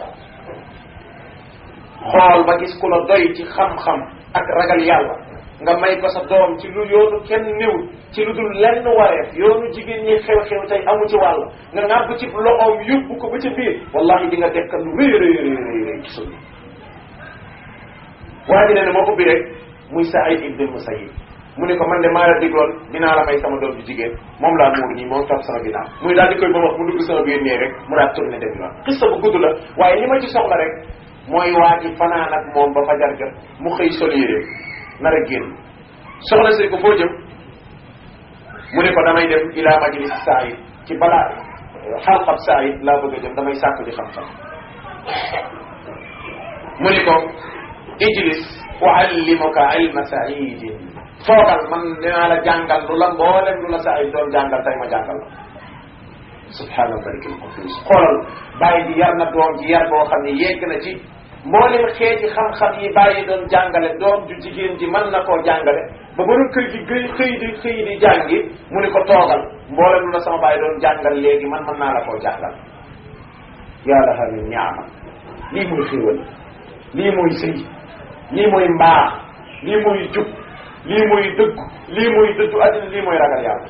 Speaker 2: xool ba gis ku la doy ci xam-xam ak ragal yàlla nga may ko sa doom ci lu yoonu kenn néwul ci lu dul lenn wareef yoonu jigéen ñi xew-xew tey amu ci wàll nga ngàbb ci loxoom yóbbu ko ba ca biir wallahi di nga dekk lu rëy rëy rëy rëy rëy ci sunna waa ji ne ne moo ubbi rek muy Saïd ibn Musayyib mu ne ko man de maa la digloon dinaa la may sama doom bi jigéen moom laa muur nii moom topp sama ginnaaw muy daal di koy ba wax mu dugg sama biir nee rek mu daal tourné dem yoon xista bu gudd la waaye li ma ci soxla rek mooy waa ji fanaan ak moom ba fajar jot mu xëy sol yére nar a génn soxna si ko foo jëm mu ne ko damay dem ila majlis Saïd ci balaa xalqab Saïd laa bëgg a jëm damay sàkku di xam-xam mu ne ko ijlis uallimuka ilma saidin foogal man dinaa la jàngal lu la mboolem lu la Saïd doon jàngal tey ma jàngal la subhaana malikil qudus xoolal bàyyi ji yar na doom ji yar boo xam ne yegg na ci mboolem xeeti xam-xam yi bàyyi doon jàngale doom ju jigéen ji mën na koo jàngale ba ba kër gi gëy xëy di xëy di jàngi mu ni ko toogal mboolem lu la sama bàyyi doon jàngal léegi man mën naa la koo jàngal yaa laha min niama lii mooy xéewal lii mooy sëy lii mooy mbaax lii mooy jub lii mooy dëggu lii mooy dëddu àddina lii mooy ragal yàlla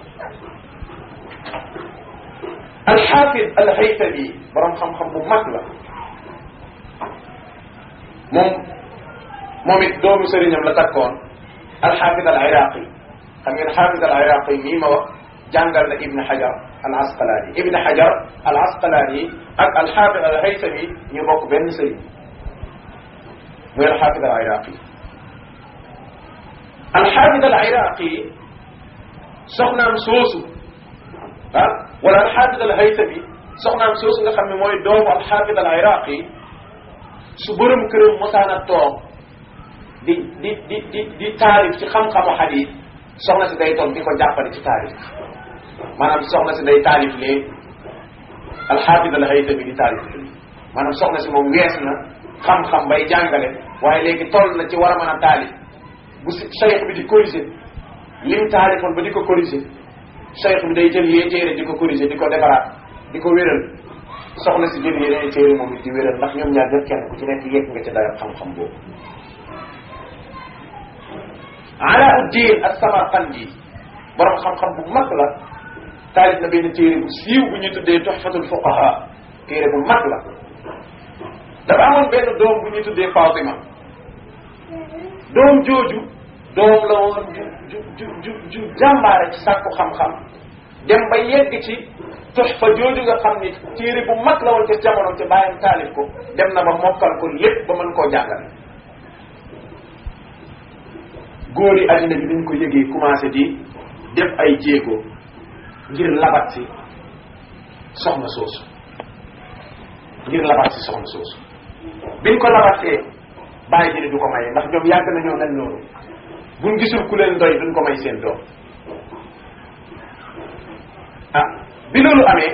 Speaker 2: alxaafid alxaytami borom xam-xam bu mag la moom moom it doomu sëriñam la takkoon alxaafid al iraqi xam ngeen xaafid al iraqi mii ma wax jàngal na ibn hajar al asqalaani ibn hajar al asqalaani ak alxaafid al haysami ñu bokk benn sëriñ muy alxaafid al iraqi alxaafid al iraqi soxnaam soosu ah wala alxaafid al haysami soxnaam soosu nga xam ne mooy doomu alxaafid al iraqi su borom këram mosaana toog di di di di di taarif ci xam-xamu xadis soxna si day toog di ko jàppale ci taarif maanaam soxna si day taarif lee alxaafid al haytami di taarif lee maanaam soxna si moom wees na xam-xam bay jàngale waaye léegi toll na ci war a mën a taalif bu si cheikh bi di corriger lim taarifoon ba di ko corriger cheikh bi day jël yee téere di ko corriger di ko defaraat di ko wéral soxna si jël yeneen téere moom it di wéral ndax ñoom ñaar ñëpp kenn ku ci nekk yegg nga ci dayoo xam-xam boobu Alauddin as-Samarqandi borom xam-xam bu mag la taalif na benn téere bu siiw bu ñu tuddee Tuhfatul Fuqaha téere bu mag la dafa amoon benn doom bu ñu tuddee Fatima doom jooju doom la woon ju ju ju ju ju jàmbaare ci sàkku xam-xam dem ba yegg ci Tuhfa jooju nga xam ni téere bu mag la woon ca jamono ca bàyyam taalif ko dem na ba mokkal ko lépp ba mën koo jàngale góor yi addina bi dañ ko yëgee commencé di def ay jéego ngir labat si soxna soosu ngir labat si soxna soosu biñ ko labatee bàyyi ji du ko maye ndax ñoom yàgg nañoo mel noonu buñ gisul ku leen doy duñ ko may seen doom ah bi loolu amee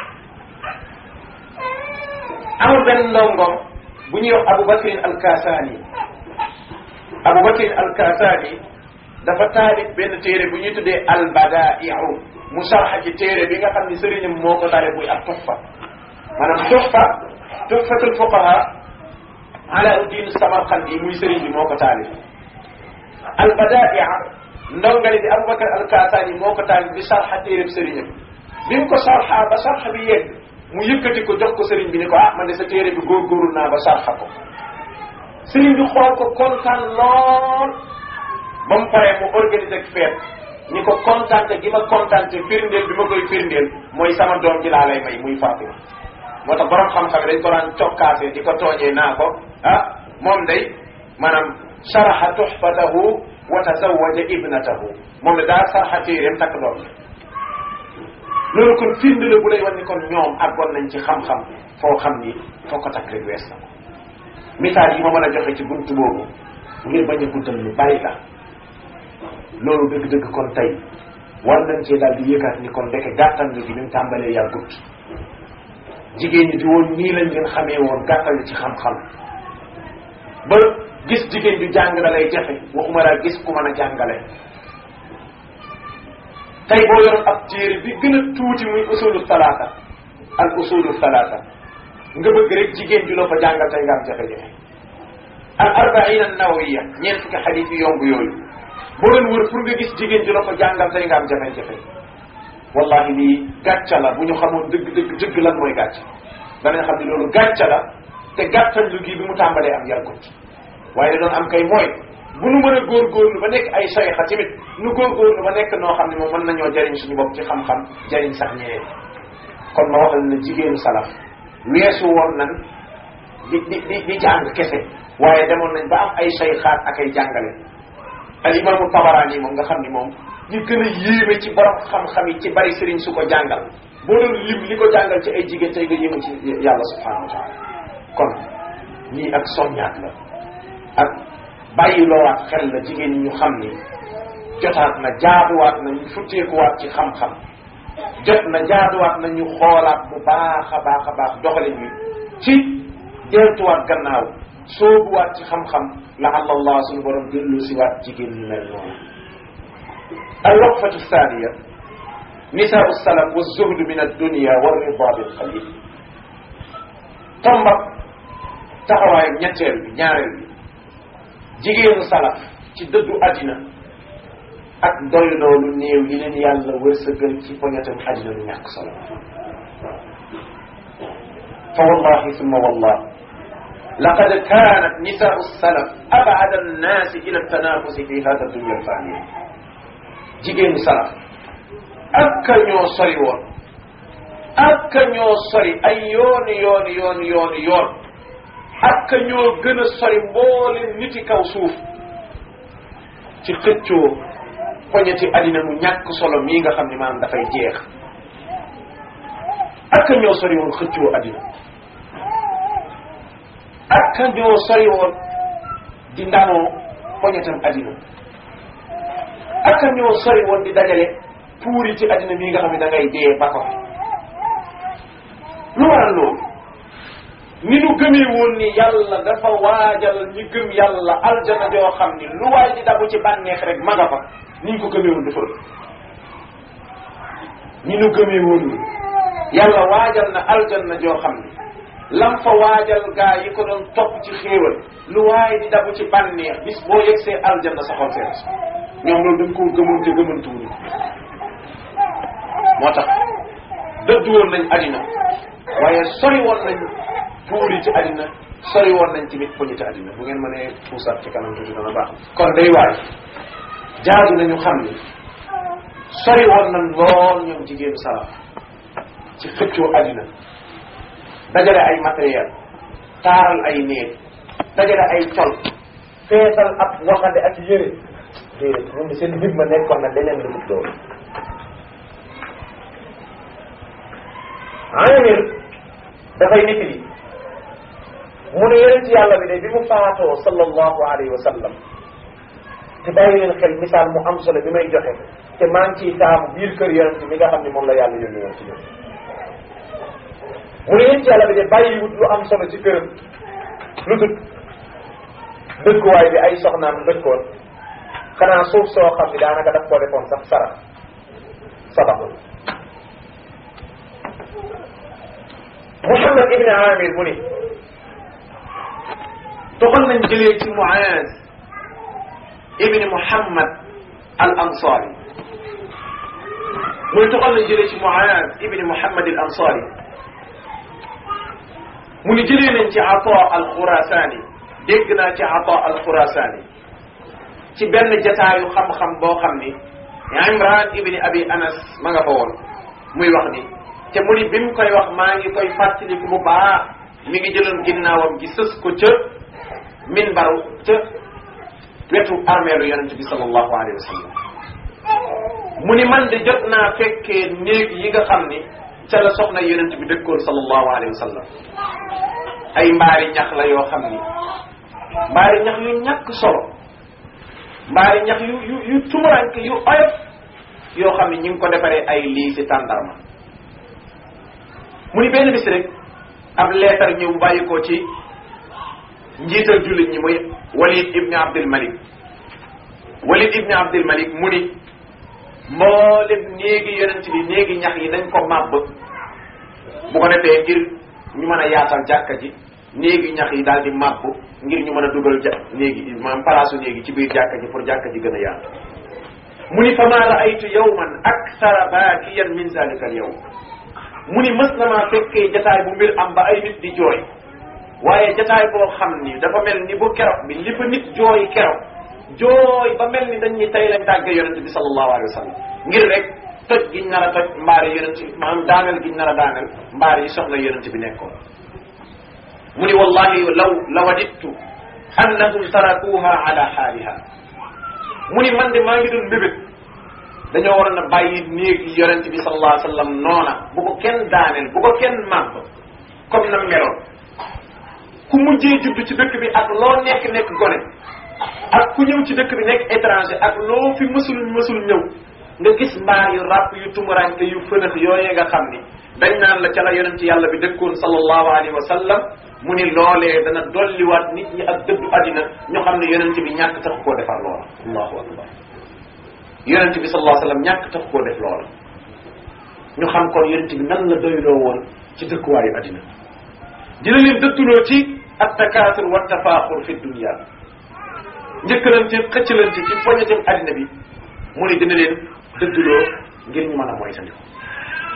Speaker 2: amul benn ndongom bu ñuy wax Abu Bakrin al-Kasani Abu Bakr al-Kasani dafa taalif benn téere bu ñuy tuddee al-Badaa'i'u mu sarxa ci téere bi nga xam ni sëriñam moo ko taalif buy ak Tuhfa maanaam Tuhfa Tuhfatul Fuqaha Alauddin Samarqandi muy sëriñ bi moo ko taalif al-Badaa'i'a ndongali di Abu Bakr al-Kasani moo ko taalif di sarxa téere sëriñam bi mu ko sarxa ba sarxa bi yegg mu yëkkati ko jox ko sëriñ bi ni ko ah man de sa téere bi góorgóorlu naa ba sarxa ko sëriñ bi xool ko kontaan lool ba mu paree mu organiser ak feet ni ko kontaante gi ma kontaante firndeel bi ma koy firndeel mooy sama doom ji laa lay may muy Fatima moo tax borom xam-xam dañ ko daan cokkaase di ko tooñee naa ko ah moom day maanaam sharaxa tuhfatahu wa tazawaja ibnatahu moom la daa sarxa téeréem takk doom ji loolu kon firnde la bu lay wan ni kon ñoom àggoon nañ ci xam-xam foo xam ni foo ko takk rek wees na ko misaal yi ma mën a joxe ci buntu boobu ngir bañ a guddal lu bari la loolu dëgg-dëgg kon tey war nañ cee daal di yëgaat ni kon ndeke gàttal gi ni mu tàmbalee yàggut jigéen ñi di woon nii lañ leen xamee woon gàttal ci xam-xam ba gis jigéen ju jàng da lay jafe waxuma laa gis ku mën a jàngale tey boo yoroon ab téere bi gën a tuuti muy usulu salaata al usulu salaata nga bëgg rek jigéen ju la ko jàngal tey nga am jafe-jafe al arbaina nawawiya ñeent fukki xadis yu yomb yooyu boo leen wër pour nga gis jigéen ju la ko jàngal tey nga am jafe-jafe wallahi lii gàcca la bu ñu xamoon dëgg dëgg dëgg lan mooy gàcca danañ xam ne loolu gàcca la te gàttal lu gi bi mu tàmbalee am yàggut waaye da doon am kay mooy bu nu mën a góorgóorlu ba nekk ay sayxa tamit nu góorgóorlu ba nekk noo xam ne moom mën nañoo jariñ suñu bopp ci xam-xam jariñ sax ñeneen kon ma waxal ne jigéenu salaf weesu woon nan di di di di jàng kese waaye demoon nañ ba am ay sayxaat ak ay jàngale al imaamu tabaraani moom nga xam ni moom ñu gën a yéeme ci borom xam-xam yi ci bari sëriñ su ko jàngal boo doon lim li ko jàngal ci ay jigéen tey nga yéeme ci yàlla subhanahu wa taala kon lii ak soññaat la ak bàyyi loowaat xel la jigéen ñi ñu xam ni jotaat na jaaduwaat na ñu futteekuwaat ci xam-xam jot na jaaduwaat na ñu xoolaat bu baax a baax a baax doxalin wi ci deltuwaat gannaaw soobuwaat ci xam-xam la allah suñu borom dellu si waat jigéen ñi mel noonu al waqfatu thaniya nisaau salaf wa zuhdu min addunia wa rida bil qalil tombak taxawaayu ñetteel bi ñaareel bi jigéenu salaf ci dëddu àddina ak doy loolu néew yi leen yàlla wërsëgal ci poñetam àddina lu ñàkk solo fa wallahi summa wallah laqad kanat nisaau salaf abada annaasi ila tanafusi fi hada dunya alfaniya jigéenu salaf ak ñoo sori woon ak ñoo sori ay yooni yooni yooni yooni yoon ak ñoo gën a sori mboolem niti kaw suuf ci xëccoo poñeti addina mu ñàkk solo mii nga xam ne maanaam dafay jeex ak ñoo sori woon xëccoo addina ak ñoo sori woon di ndamoo poñetam addina ak ñoo sori woon di dajale puuri ci addina mii nga xam ne da ngay dee ba ko lu waral loolu ni nu gëmee woon ni yàlla dafa waajal ñi gëm yàlla aljana joo xam ni lu waay di dabu ci bànneex rek ma nga fa ni ñu ko gëmee woon dafa ëpp ni nu gëmee woon ni yàlla waajal na aljanna joo xam ni lam fa waajal gaa yi ko doon topp ci xéewal lu waay di dabu ci bànneex bis boo yegsee aljanna sa xol seen ñoom loolu dañ koo gëmoon te gëmantuwuñu moo tax dëddu woon nañ addina waaye sori woon nañ puuri ci addina sori woon nañ tamit poñi ci addina bu ngeen mënee puusaat ci kanam tuuti dana baax kon day waay jaadu nañu xam ni sori woon nañ lool ñoom jigéenu salaf ci xëccoo addina dajale ay matériel taaral ay néeg dajale ay col feesal ab waxande ak yére déedéet ñun di seen mbir ma nekkoon na leneen lu dul loolu amir dafay nit li mu ne yonent yàlla bi de bi mu faatoo sallallahu alayhi wa sallam te bàyyi leen xel misaal mu am solo bi may joxe te maa ngi ciy taamu biir kër yonent mi nga xam ne moom la yàlla yónni woon ci ñun mu ne yonent yàlla bi de bàyyiwut lu am solo ci këram lu dul dëkkuwaay bi ay soxnaam dëkkoon xanaa suuf soo xam ne daanaka daf koo defoon sax sara sabaxul Muhammad ibn Amir mu ni toxal nañ jëlee ci Muaz ibn Muhammad al Ansari muy toxal nañ jëlee ci Muaz ibn Muhammad al Ansari mu ni jëlee nañ ci Ata al Khurasani dégg naa ci Ata al Khurasani ci benn jataayu xam-xam boo xam ni Imran ibn Abi Anas ma nga fa woon muy wax ni te mu ni bi mu koy wax maa ngi koy fàttaliku bu baax mi ngi jëloon ginnaawam gi sës ko ca minbaru ca wetu armeelu yonent bi sallallahu alayhi wa sallam mu ni man de jot naa fekkee néeg yi nga xam ni ca la soxna yonent bi dëkkoon sallallahu alayhi wa sallam ay mbaari ñax la yoo xam ni mbaari ñax yu ñàkk solo mbaari ñax yu yu yu tumuranke yu oyof yoo xam ni ñu ngi ko defaree ay lii si tàndarma mu ni benn bis rek ab leetar ñëw bàyyi ko ci njiital jullit ñi muy walid ibni abdul malik walid ibni abdul malik mu ni mboolem néegi yonent bi néegi ñax yi nañ ko màbb bu ko defee ngir ñu mën a yaatal jàkka ji néegi ñax yi daal di màbb ngir ñu mën a dugal ja néegi maanaam palaasu néegi ci biir jàkka ji pour jàkka ji gën a yaatu mu ni fa maa raaytu yawman akthara baakiyan min zalika al yawm mu ni mës na maa fekkee jataay bu mbir am ba ay nit di jooy waaye jataay boo xam ni dafa mel ni bu keroog bi li fa nit jooy keroog jooy ba mel ni dañ ni tey lañ tàgge yonente bi sallallahu alayhi wa sallam ngir rek toj giñ nar a toj mbaari yonente bi maanaam daaneel giñ nar a daaneel mbaari yi soxla yonente bi nekkoon mu ni wallahi law la wadittu annahum tarakuha ala xaaliha mu ni man de maa ngi doon bébét dañoo waroon a bàyyi néeg yi yonente bi sallallahu alayhi wa sallam noona bu ko kenn daaneel bu ko kenn màbb comme na meloon ku mujjee judd ci dëkk bi ak loo nekk nekk gone ak ku ñëw ci dëkk bi nekk étranger ak loo fi mësul mësul ñëw nga gis mbaar yu ràpp yu tumuranke yu fënax yooyee nga xam ni dañ naan la ca la yonent yàlla bi dëkkoon sallallahu alayhi wa sallam mu ni loolee dana dolliwaat nit ñi ak dëddu àddina ñu xam ne yonent bi ñàkk tax koo defar loola allahu akbar yonent bi sallallahu alayhi wa sallam ñàkk tax koo def loola ñu xam kon yonent bi nan la doyloo woon ci dëkkuwaayu àddina dina leen dëdduloo ci at takaatur wa tafaaxur fi dunia njëkkalante xëccalante ci poñetem àddina bi mu ni dina leen dëdduloo ngir ñu mën a moytandiku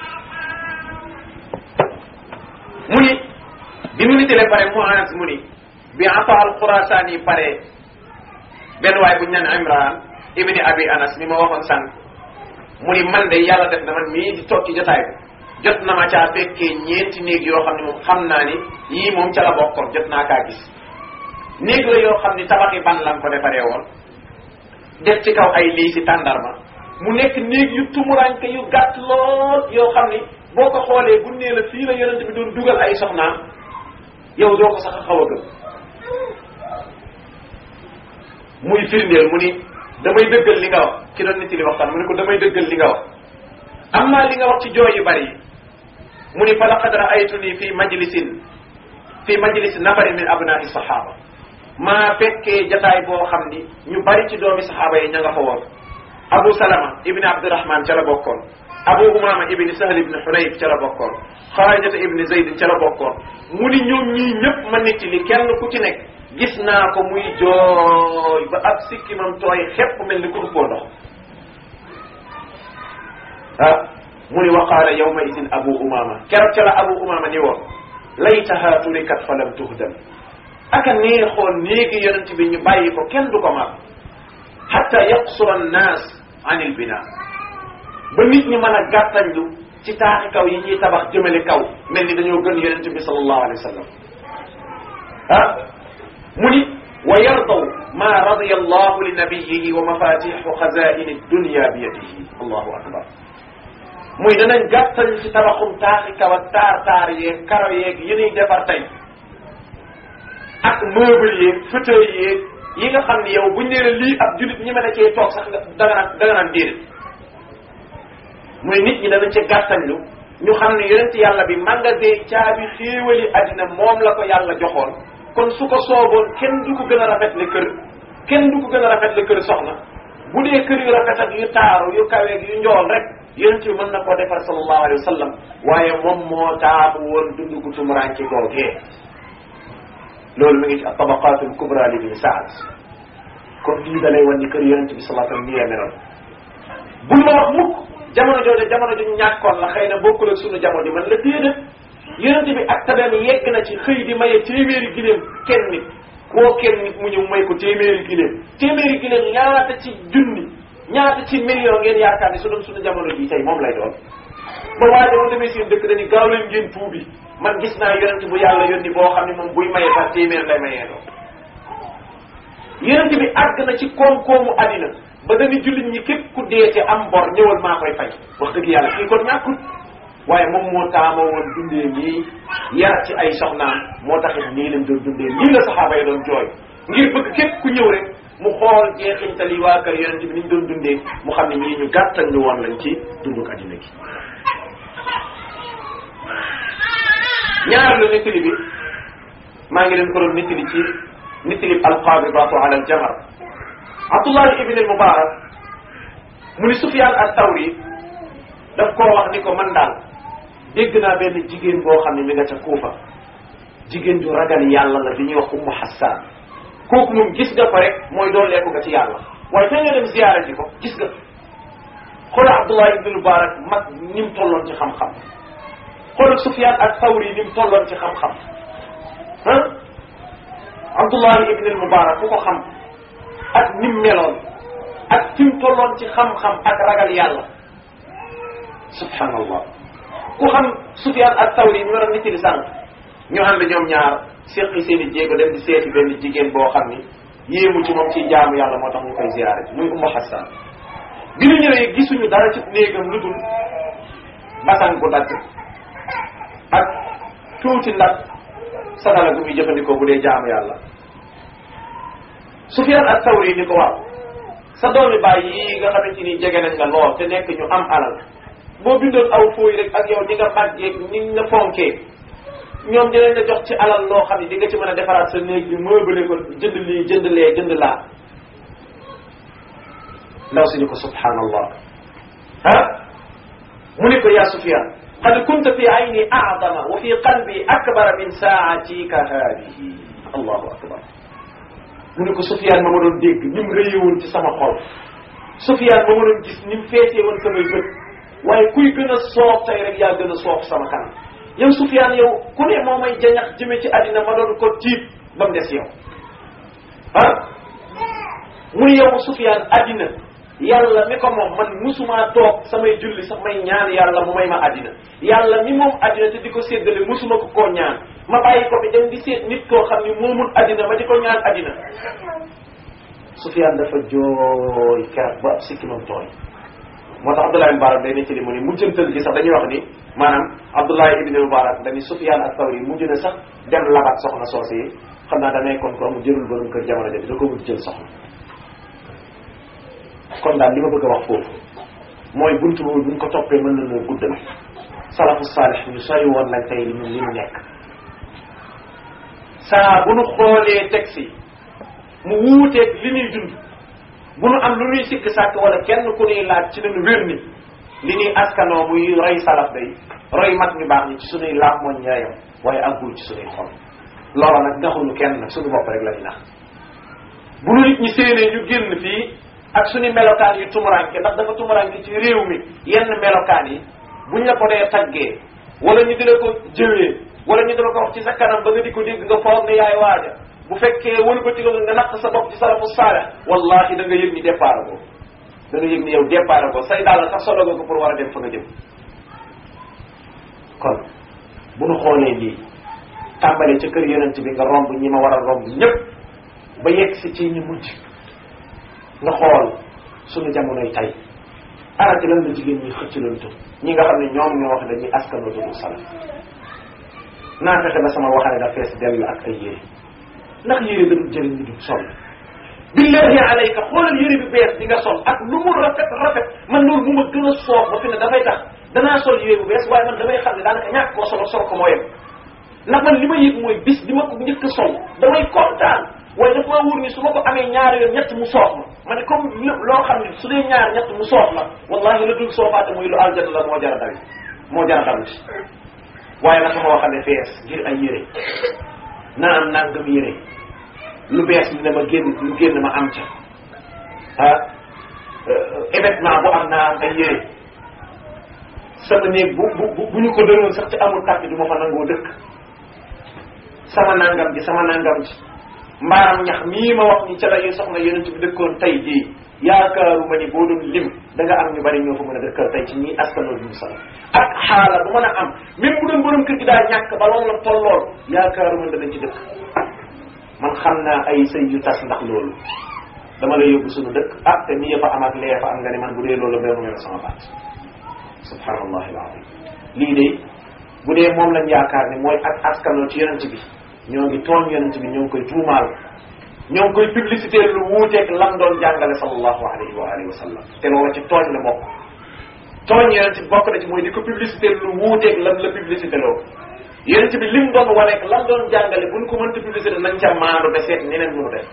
Speaker 2: mu ni bi mu nitelee pare Muaz mu ni bi Ata al Xurasaan yi pare benn waay bu ñu naan Imran ibni Abi Anas mi ma waxoon sànq mu ni man de yàlla def na man mii di toog ci jotaay bi jot na ma caa fekkee ñeenti néeg yoo xam ne moom xam naa ni yii moom ca la bokkoon jot naa kaa gis néeg la yoo xam ni tabaxi ban lan ko defaree woon def ci kaw ay lii si tàndarma mu nekk néeg yu tumuranke yu gàtt lool yoo xam ni boo ko xoolee bu nee la fii la yonent bi doon dugal ay soxnaam yow doo ko sax a xaw a gëm muy firndeel mu ni damay dëggal li nga wax ki doon nit li waxtaan mu ne ko damay dëggal li nga wax am naa li nga wax ci jooy yu bari yi mu ni fa laqad raaytuni fi majlisin fi majlis nafarin min abnai sahaba maa fekkee jataay boo xam ni ñu bari ci doomi saxaaba yi ña nga fa woon abu salama ibni abdurahman ca la bokkoon abu umama ibni sahl ibni hunayf ca la bokkoon xaarajata ibni zaydin ca la bokkoon mu ni ñoom ñii ñëpp ma nit li kenn ku ci nekk gis naa ko muy jooy ba ab sikkimam tooy xepp mel ni ku ëppoo ndox ah mu ni waqaala yawma idin abu umama keroog ca la abu umama ni woon laytaha turikat fa lam tuhdam aka neexoon néegi yonent bi ñu bàyyi ko kenn du ko mag hatta yaqsura annaas an il bina ba nit ñi mën a gàttañlu ci taaxi kaw yi ñuy tabax jëmale kaw mel ni dañoo gën yonent bi sallallahu alayhi wa sallam ah mu ni wa yardaw ma radiya allahu li nabiyihi wa mafatixu xazaini dunya bi yadihi allahu akbar muy danañ gàttañ ci tabaxum taaxi kaw ak taar taar yeeg karo yeeg yi ñuy defar tey ak meuble yeeg fauteuil yeeg yi nga xam ni yow buñ nee la lii ab julit ñi mën a cee toog sax nga danga naan danga naan déedéet muy nit ñi danañ ci gàttañlu ñu xam ne yonent yàlla bi magasin caabi xéewali àddina moom la ko yàlla joxoon kon su ko sooboon kenn du ko gën a rafet le kër kenn du ko gën a rafet le kër soxna bu dee kër yu rafet ak yu taaru yu kaweeg yu njool rek yonent bi mën na koo defar sallallahu alayhi wa sallam waaye moom moo taamu woon dund gu tumuraanke googee loolu mi ngi ci tabaqatul kubra li bin saad kon lii da lay wan ni kër yonent bi sallallahu alayhi wa sallam nii la meloon bul ma wax mukk jamono jooju jamono ju ñàkkoon la xëy na bokkul ak sunu jamono ji man la déedéet yonent bi ak tabeem yegg na ci xëy di maye téeméeri giléem kenn nit koo kenn nit mu ñëw may ko téeméeri giléem téeméeri giléem ñaata ci junni ñaata ci million ngeen yaakaar ne su doon sunu jamono ji tey moom lay doon ba waaye dama demee seen dëkk dañu gaaw leen ngeen tuubi man gis naa yonent bu yàlla yónni boo xam ne moom buy maye par téeméer lay mayee doon yonent bi àgg na ci koom-koomu àddina ba dañu jullit ñi képp ku dee te am bor ñëwal maa koy fay wax dëgg yàlla kii kon ñàkkut waaye moom moo taama woon dundee nii yar ci ay soxnaam moo taxit nii lañ doon dundee nii la saxaaba yi doon jooy ngir bëgg képp ku ñëw rek mu xool jeexintal yi waa kër yonent bi ni ñu doon dundee mu xam ne ñii ñu gàttal ñu woon lañ ci dunduk àddina gi ñaar lu nettali bi maa ngi leen ko doon nettali ci nettali alqabidatu ala aljamar abdullah ibn al mubarak mu ni sufyan al tawri daf koo wax ni ko man daal dégg naa benn jigéen boo xam ne mi nga ca kuufa jigéen ju ragal yàlla la bi ñuy wax ummu hassan kooku moom gis nga ko rek mooy dooleeku nga ci yàlla waaye fee nga dem ziyaara ji ko gis nga xoola abdullah ibn al mubarak mag ni mu tolloon ci xam-xam xoolal Sufyaan ak Tawri ni mu tolloon ci xam-xam ah Abdullahi ibn al-Mubarak ku ko xam ak ni mu meloon ak fi mu tolloon ci xam-xam ak ragal yàlla subhanallah ku xam Sufyaan ak Tawri ñu war a nit di sànq ñu ànd ñoom ñaar seqi seen i jéego dem di seeti benn jigéen boo xam ni yéemu ci moom ci jaamu yàlla moo tax ñu koy ziyaare ji muy Ummu Hassan bi ñu ñëwee gisuñu dara ci néegam lu dul basan bu dagg ak tuuti nag sadala gu muy jëfandikoo bu dee jaamu yàlla Sufyaan ak Tawri ni ko waaw sa doomi baay yi nga xamante ni jege nañ la lool te nekk ñu am alal boo bindoon aw fooy rek ak yow ni nga màggee ni nga fonkee ñoom dinañ la jox ci alal loo xam ne di nga ci mën a defaraat sa néeg bi meublé ko jënd lii jënd lee jënd laa ndaw si ni ko subhanallah ah mu ni ko yaa Sufyaan qad kunta fi ayni a'dama wa fi qalbi akbara min saatika haadihi allahu akbar mu ne ko Sufyaan ma ma doon dégg ni mu rëyewoon ci sama xol Sufyaan ma ma doon gis ni mu feesee woon samay bët waaye kuy gën a soof tey rek yaa gën a soof sama kanam yow Sufyaan yow ku ne moo may jañax jëme ci àddina ma doon ko tiit ba mu des yow ah mu ni yow Sufyaan addina yàlla mi ko moom man musuma toog samay julli sax may ñaan yàlla mu may ma addina yàlla mi moom addina te di ko séddale musuma ko koo ñaan ma bàyyi ko bi dem di seet nit koo xam ni moomul addina ma di ko ñaan addina Sufyaan dafa jooy keroog ba ab sikkimam tooy moo tax Abdullah Mubarak day nettali mu ni mujjantal gi sax dañuy wax ni maanaam Abdullah ibn Mubarak dañuy Sufyaan ak Tawri mujj na sax dem labat soxna soose yi xam naa da nekkoon ko mu jërul borom kër jamono jooju da ko mujj jël soxna kon daal li ma bëgg a wax foofu mooy buntu boobu buñ ko toppee mën na noo guddal salafu saalih ñu sori woon lañ tey ñun li ñu nekk saa bu nu xoolee texte yi mu wuuteeg li ñuy dund bu nu am lu ñuy sikk sàkk wala kenn ku ñuy laaj ci lañu wér ni li ñuy askanoo muy roy salaf day roy mag ñu baax ñi ci suñuy laaf mooñ ñaayam waaye àggul ci suñuy xol loola nag naxuñu kenn nag suñu bopp rek la ñu nax bu nu nit ñi séenee ñu génn fii ak suñu melokaan yu tumuranke ndax dafa tumuranke ci réew mi yenn melokaan yi buñ la ko dee taggee wala ñu dina ko jëwee wala ñu dina ko wax ci sa kanam ba nga di ko dégg nga foog ne yaay waaja bu fekkee wëlu ko tigal nga natt sa bopp ci salafu saalex wallahi da nga yëg ni départ ko da nga yëg ni yow départ ko say daal sax solo ko pour war a dem fa nga jëm kon bu nu xoolee lii tàmbalee ca kër yonent bi nga romb ñi ma war a romb ñëpp ba yegg si ci ñu mujj nga xool suñu jamonoy tay arati lan la jigéen ñi xëccalantu ñi nga xam ne ñoom ñoo wax dañuy askanoo tudd salaf naa fexe ba sama waxane da fees dell ak ay yére ndax yére da dul jëriñ ñu dul sol billahi alayka xoolal yére bi bees di nga sol ak lu mu rafet rafet man loolu mu ma gën a soof ba fi ne dafay tax danaa sol yére bu bees waaye man damay xam ne daanaka ñàkk koo solo sol ko moo yem ndax man li ma yëg mooy bis di ma ko njëkk a sol damay kontaan waaye dafa maa wóor ni su ma ko amee ñaari yoon ñett mu soof ma ma ne comme loo xam ne su dee ñaar ñett mu soof ma wallahi la dul soofaate muy lu aljana la moo jara dawi moo jara dawi waaye nag sama waxal ne fees ngir ay yére naa am nangam yére lu bees li ne ma génn lu génn ma am ca ah événement bu am naa am ay yére sama néeg bu bu bu ñu ko dëroon sax ci amul kàtt du ma fa nangoo dëkk sama nangam ji sama nangam ji mbaaram ñax mii ma wax ni ca la yu soxna yonent bi dëkkoon tey jii yaakaaruma ni boo doon lim da nga am ñu bari ñoo fa mën a dëkkal tey ci ñii askanoo duñu sala ak xaala bu mën a am même bu doon borom kër gi daa ñàkk ba loolu la tollool yaakaaruma danañ ci dëkk man xam naa ay sëy yu tas ndax loolu dama lay yóbbu suñu dëkk ah te nii fa am ak lee fa am nga ne man bu dee loolu benn mel sama baat subhanallahi alazim lii de bu dee moom lañ yaakaar ne mooy ak askanoo ci yonent bi ñoo ngi tooñ yonent bi ñoo ngi koy tuumaal ñoo ngi koy publicité lu wuuteeg lam doon jàngale sallallahu alayhi wa alihi wa sallam te loolu ci tooñ la bokk tooñ yonent bi bokk na ci mooy di ko publicité lu wuuteeg lam la publicité loo yonent bi lim doon waneeg lam doon jàngale buñ ko mënta publicité nañ ca maandu de seet neneen mënu def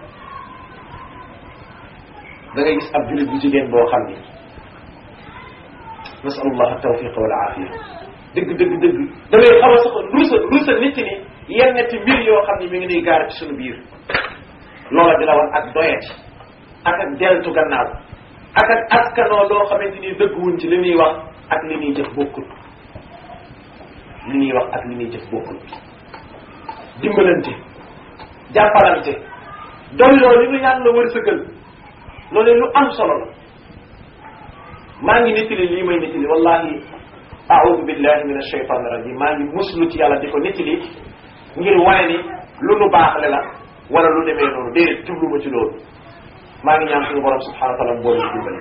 Speaker 2: da ngay gis ab julit bu jigéen boo xam ni nasalullah tawfiqa wal aafiya dëgg dëgg dëgg da ngay xaw a sax rusa rusa nit ni yenn ti mbir yoo xam ni mi ngi nuy gaar ci suñu biir loola di la wan ak doyati ak ak deltu gannaaw ak ak askanoo loo xamante ni dëgguwuñ ci li ñuy wax ak li ñuy jëf bokkul li ñuy wax ak li ñuy jëf bokkul dimbalante jàppalante doyloo li ñu yàlla wërsëgal loolu lu am solo la maa ngi nettali lii may nettali wallahi aoudu billahi min alshaytan irajim maa ngi muslu ci yàlla di ko nettali ngir wane ni lu nu baaxle la wala lu demee noonu déedéet jublu ma ci loolu maa ngi ñaan suñu borom subhanahu wa taala mboolu ñu dimbale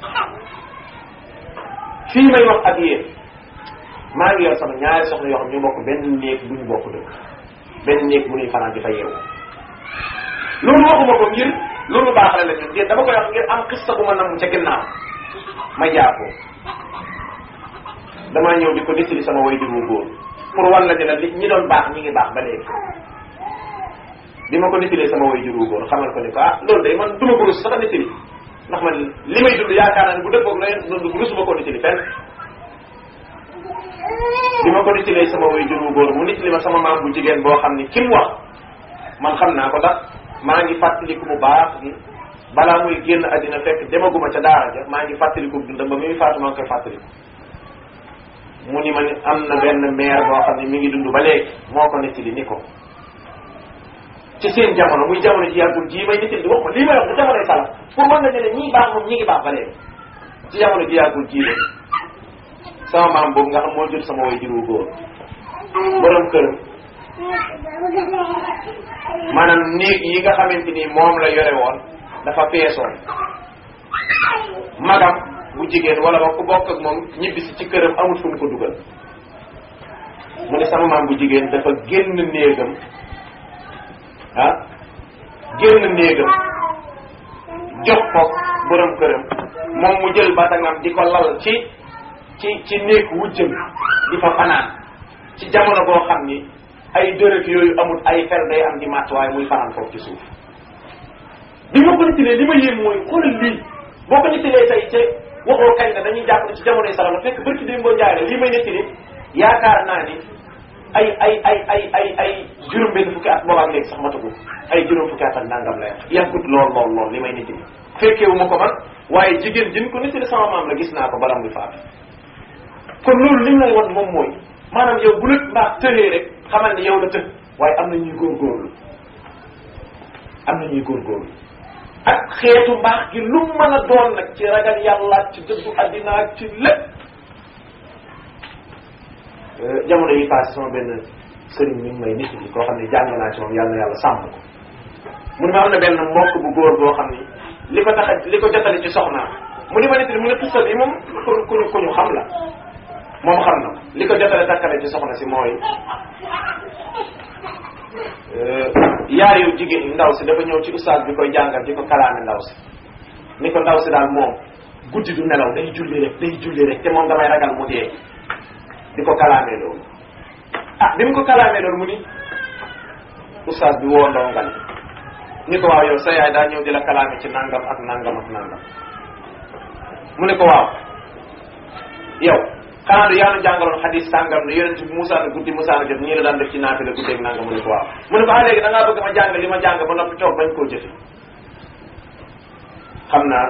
Speaker 2: fii may wax ak yéen maa ngi yor sama ñaari soxna yoo xam ñu bokk benn néeg bu ñu bokk dëkk benn néeg bu ñuy fanaan di fa yeewu loolu waxuma ko ngir loolu baaxle la ñun déet dama koy wax ngir am xista bu ma namm ca ginnaaw ma jàppoo damaa ñëw di ko nettali sama way juru góor pour wan la ne la li ñi doon baax ñi ngi baax ba léegi bi ma ko nettalee sama way juru góor xamal ko ni ko ah loolu day man duma ko rus sax a nettali ndax man li may dund yaakaar naa ne bu dëppoog la yéen dund rusuma ko nettali fenn bi ma ko nettalee sama way juru góor mu nettali ma sama maam bu jigéen boo xam ni ki mu wax man xam naa ko ndax maa ngi fàttaliku bu baax ni balaa muy génn àddina fekk demaguma ca daara ja maa ngi fàttaliku dundam ba muy faatu maa ngi koy fàttaliku mu ni ma ni am na benn maire boo xam ne mi ngi dund ba léegi moo ko nettali ni ko ci seen jamono muy jamono ji yàggul jii may nitil di wax ma lii may wax bu jamonoy salaf pour mën nga ne ne ñii baax moom ñi ngi baax ba léegi ci jamono ji yàggul jii de sama maam boobu nga xam moo jot sama way juru góor borom këram maanaam néeg yi nga xamante ni moom la yore woon dafa peesoon magam bu jigéen wala ba ku bokk ak moom ñibbisi ci këram amul fu mu ko dugal mu ne sama maam bu jigéen dafa génn néegam ah génn néegam jox ko borom këram moom mu jël batangam di ko lal ci ci ci néeg wujjam di fa fanaan ci jamono boo xam ni ay dërëk yooyu amul ay fer day am di màtt waaye muy fanaan foofu ci suuf bi ma ko nittilee li ma yéem mooy xoolal lii boo ko nittilee tey te waxoo kañ la dañuy jàpp ne ci jamonoy salama fekk barki démb boo njaay la lii may nittili yaakaar naa ni ay ay ay ay ay ay juróom benn fukki at boobaak léegi sax matagu ay juróom fukki at ak nangam la yàggut lool lool lool li may nittili fekkeewu ma ko man waaye jigéen jin ko nittili sama maam la gis naa ko bala muy faatu kon loolu li lay wan moom mooy maanaam yow bu la mbaax tëree rek xamal ne yow la të waaye am na ñuy góorgóorlu am na ñuy góorgóorlu ak xeetu mbaax gi lu mën a doon nag ci ragal yàlla ci dëddu addina ak ci lépp jamono yi passé sama benn sëriñ mi ngi may nit bi koo xam ne jàng naa ci moom yàlla na yàlla sàmm ko mu ne ma am na benn mbokk bu góor boo xam ni li ko tax a li ko jotale ci soxnaam mu ni ma nit mu ne tussal yi moom ku ku ku ñu xam la moom xam na li ko jotale takkale ci soxna si mooy yaar yu jigéen ndaw si dafa ñëw ci ustaas bi koy jàngal di ko kalaame ndaw si ni ko ndaw si daal moom guddi du nelaw day julli rek day julli rek te moom damay ragal mu dee di ko kalaamee loolu ah bi mu ko kalaamee loolu mu ni ustaas bi woo ndongal ni ko waaw yow sa yaay daa ñëw di la kalaame ci nangam ak nangam ak nangam mu ne ko waaw yow xanaa du yaa nu jàngaloon xadis sàngam ne yonent bi Moussa ne guddi Moussa na jot ñii la daan def ci naafila guddeeg nangam mu ne ko waaw mu ne ko ah léegi da ngaa bëgg ma jàng li ma jàng ba noppi toog bañ koo jëfe xam naa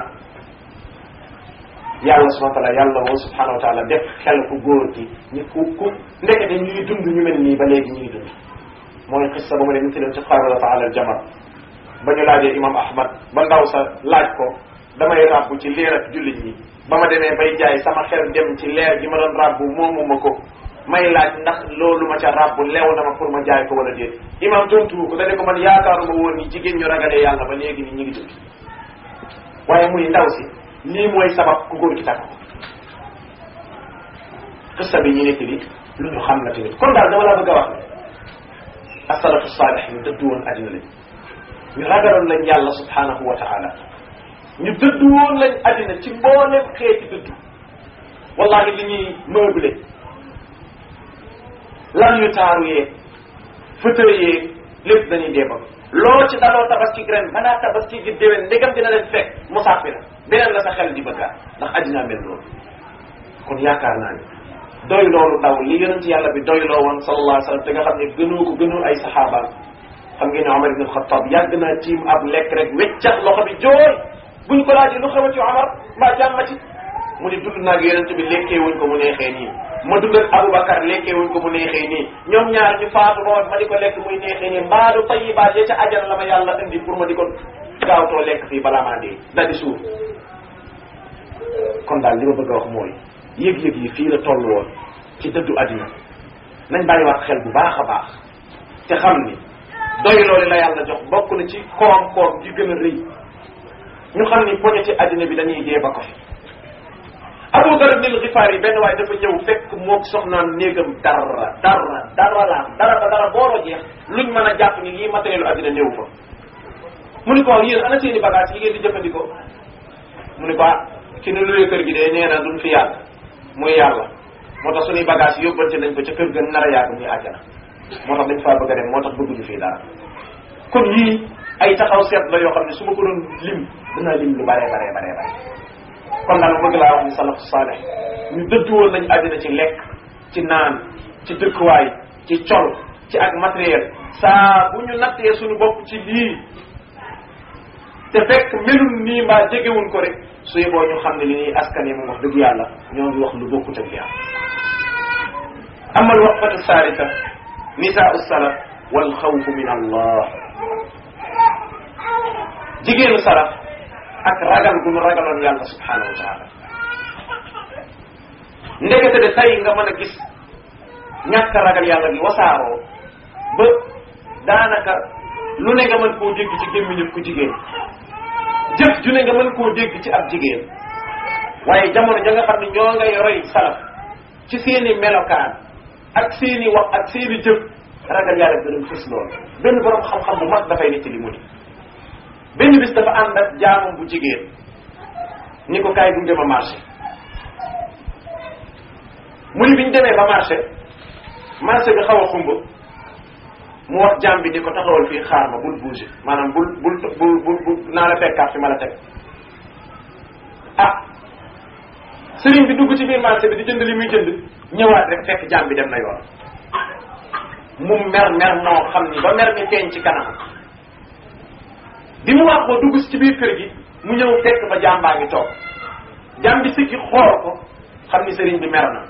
Speaker 2: yàlla subhanahu wa taala yàlla woo subhanahu wa taala def xel ku góor gi ñu ku ku ndekete ñu ngi dund ñu mel nii ba léegi ñu ngi dund mooy xissa ba ma leen nitaloon ci qaala taala al jamar ba ñu laajee imam ahmad ba ndaw sa laaj ko damay ràbbu ci leer ak jullit ñi ba ma demee bay jaay sama xel dem ci leer gi ma doon ràbbu moomu ma ko may laaj ndax loolu ma ca ràbbu lew na ma pour ma jaay ko wala déet imam tontu ko dane ko man yaakaaruma woon ni jigéen ñu ragalee yàlla ba léegi ni ñu ngi dund waaye muy ndaw si lii mooy sabab ku góor gi takk ko xissa bi ñu nekk li lu ñu xam la tamit kon daal dama la bëgg a wax ne asalafu saalih ñu dëddu woon addina lañ ñu ragaloon lañ yàlla subhanahu wa taala ñu dëddu woon lañ addina ci mboolem xeeti dëddu wallahi li ñuy meublé lan yu taaru yeeg fauteuil yeeg lépp dañuy dee ba loo ci daloo tabaski ren balaa tabaski gi déwén ndegam dina leen fekk musaafi la beneen la sa xel di bëggaat ndax addinaa mel loolu kon yaakaar naa ni doy loolu daw li yonent yàlla bi doy loo woon sallallahu alayhi wa sallam te nga xam ne gënoo ko gënoo ay saxaabaam xam ngeen ne Omar ibn Khattab yàgg naa tiim ab lekk rek weccax loxo bi jooy buñ ko laajee lu xew ci Omar mbaa jàmm ci mu ni dund naag yonent bi lekkee wuñ ko mu neexee nii ma dund ak Aboubacar lekkee wuñ ko mu neexee nii ñoom ñaar ñu faatu ba ma di ko lekk muy neexee nii mbaadu tayibaat ya ca ajal la ma yàlla indi pour ma di ko gaawtoo lekk fii balaa maa dee da di suuf kon daal li ma bëgg a wax mooy yëg-yëg yi fii la toll woon ci dëddu àddina nañ bàyyiwaat xel bu baax a baax te xam ni doy loolu la yàlla jox bokk na ci koom-koom gi gën a rëy ñu xam ni poñe ci àddina bi dañuy dee ba ko fi Abu Dar ibn al-Ghifari benn waaye dafa ñëw fekk moog soxnaan néegam dara dara dara laa dara ba dara booloo jeex luñ mën a jàpp ni lii matériel àddina néew fa mu ni ko waaw yéen ana seeni bagage yi ngeen di jëfandikoo mu ni ko ah ki nu luwee kër gi de nee na duñ fi yàgg muy yàlla moo tax suñuy bagage yi yóbbante nañ ko ca kër ga nar a yàgg muy àjjana moo tax dañ faa bëgg a dem moo tax bëgguñu fii dara kon yii ay taxaw seet la yoo xam ne su ma ko doon lim dinaa lim lu bare bare bare bare kon daal bëgg laa wax ni salafu saalih ñu dëddu woon nañ àddina ci lekk ci naan ci dëkkuwaay ci col ci ak matériel saa bu ñu nattee suñu bopp ci lii te fekk melul nii mbaa jegewuñ ko rek su yeboo ñu xam ne li ñuy askan yi moom wax dëgg yàlla ñoo ngi wax lu bokkut ak li am amal waqfatu salisa nisaau salaf wal xawfu min allah jigéenu saraf ak ragal gu mu ragaloon yàlla subhanahu wa taala ndekete de tey nga mën a gis ñàkk ragal yàlla gi wasaaroo ba daanaka lu ne nga mën koo dégg ci gémmiñu ku jigéen jëf ju ne nga mën koo dégg ci ab jigéen waaye jamono ja nga xam ne ñoo ngay roy salaf ci seeni melokaan ak seeni wax ak seeni jëf ragal yàlla gën a fës loolu benn borom xam-xam bu mag dafay nit li mu ni benn bis dafa ànd ak jaamam bu jigéen ni ko kaay gunge ma marché mu ni biñ demee ba marché marché bi xaw a xumb mu wax jaam bi ni ko taxawal fii xaar ma bul bouger maanaam bul bul bul bul bul naa la fekkaat fi ma la teg ah sëriñ bi dugg ci biir marché bi di jënd li muy jënd ñëwaat rek fekk jaam bi dem na yoon mu mer mer moo xam ni ba mer mi feeñ ci kanam bi mu wax ko dugg ci biir kër gi mu ñëw fekk ba jaam baa ngi toog jaam bi sikki xool ko xam ni sëriñ bi mer na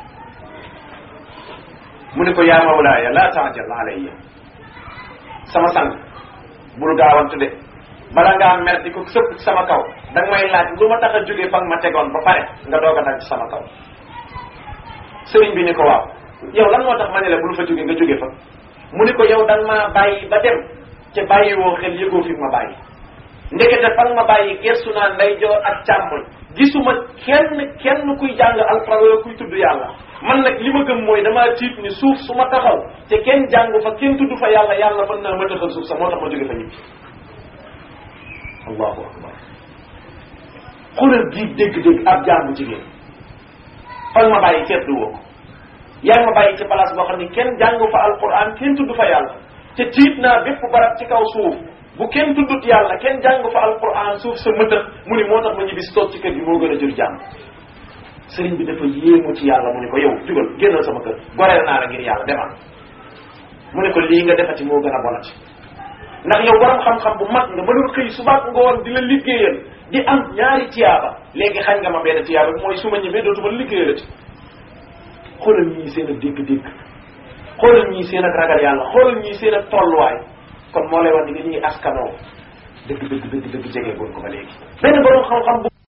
Speaker 2: mu ne ko yaa mawlaaya laa taajal alayya sama sang bul gaawantu de bala ngaa mer di ko sëpp ci sama kaw da nga may laaj lu ma tax a jógee fa nga ma tegoon ba pare nga doog a dal ci sama kaw sëriñ bi ni ko waaw yow lan moo tax ma ne la bul fa jóge nga jóge fa mu ni ko yow da nga maa bàyyi ba dem te bàyyi woo xel yëgoo fi ma bàyyi ndekete fa nga ma bàyyi gestu naa ndeyjoor ak càmmoñ gisuma kenn kenn kuy jàng alxuraan wala kuy tudd yàlla man nag li ma gëm mooy damaa tiit ni suuf su ma taxaw te kenn jàng fa kenn tudd fa yàlla yàlla mën naa ma taxal suuf sa moo tax ma jóge fa ñibbi allahu akbar xoolal bii dégg-dégg ab jaam bu jigéen fan ma bàyyi seetlu woo ko yaa ngi ma bàyyi ci place boo xam ne kenn jàng fa alquran kenn tudd fa yàlla te tiit naa bépp barab ci kaw suuf bu kenn tuddut yàlla kenn jàng fa alquran suuf sa mëtëx mu ni moo tax ma ñibbi si toog ci kër gi moo gën a jur jàmm sëriñ bi dafa yéemu ci yàlla mu ne ko yow jugal génnal sama kër goreel naa la ngir yàlla demal mu ne ko lii nga defati moo gën a bonati ndax yow borom xam-xam bu mag nga mënul xëy subaak ngoon di la liggéeyal di am ñaari tiyaaba léegi xañ nga ma benn tiyaaba mooy su ma ñëwee dootuma liggéeyalati xoolal ñii seen ak dégg-dégg xoolal ñii seen ak ragal yàlla xoolal ñii seen ak tolluwaay kon moo lay wax ni nga ñuy askanoo dëgg dëgg dëgg dëgg jege goon ko ba léegi benn borom xam-xam bu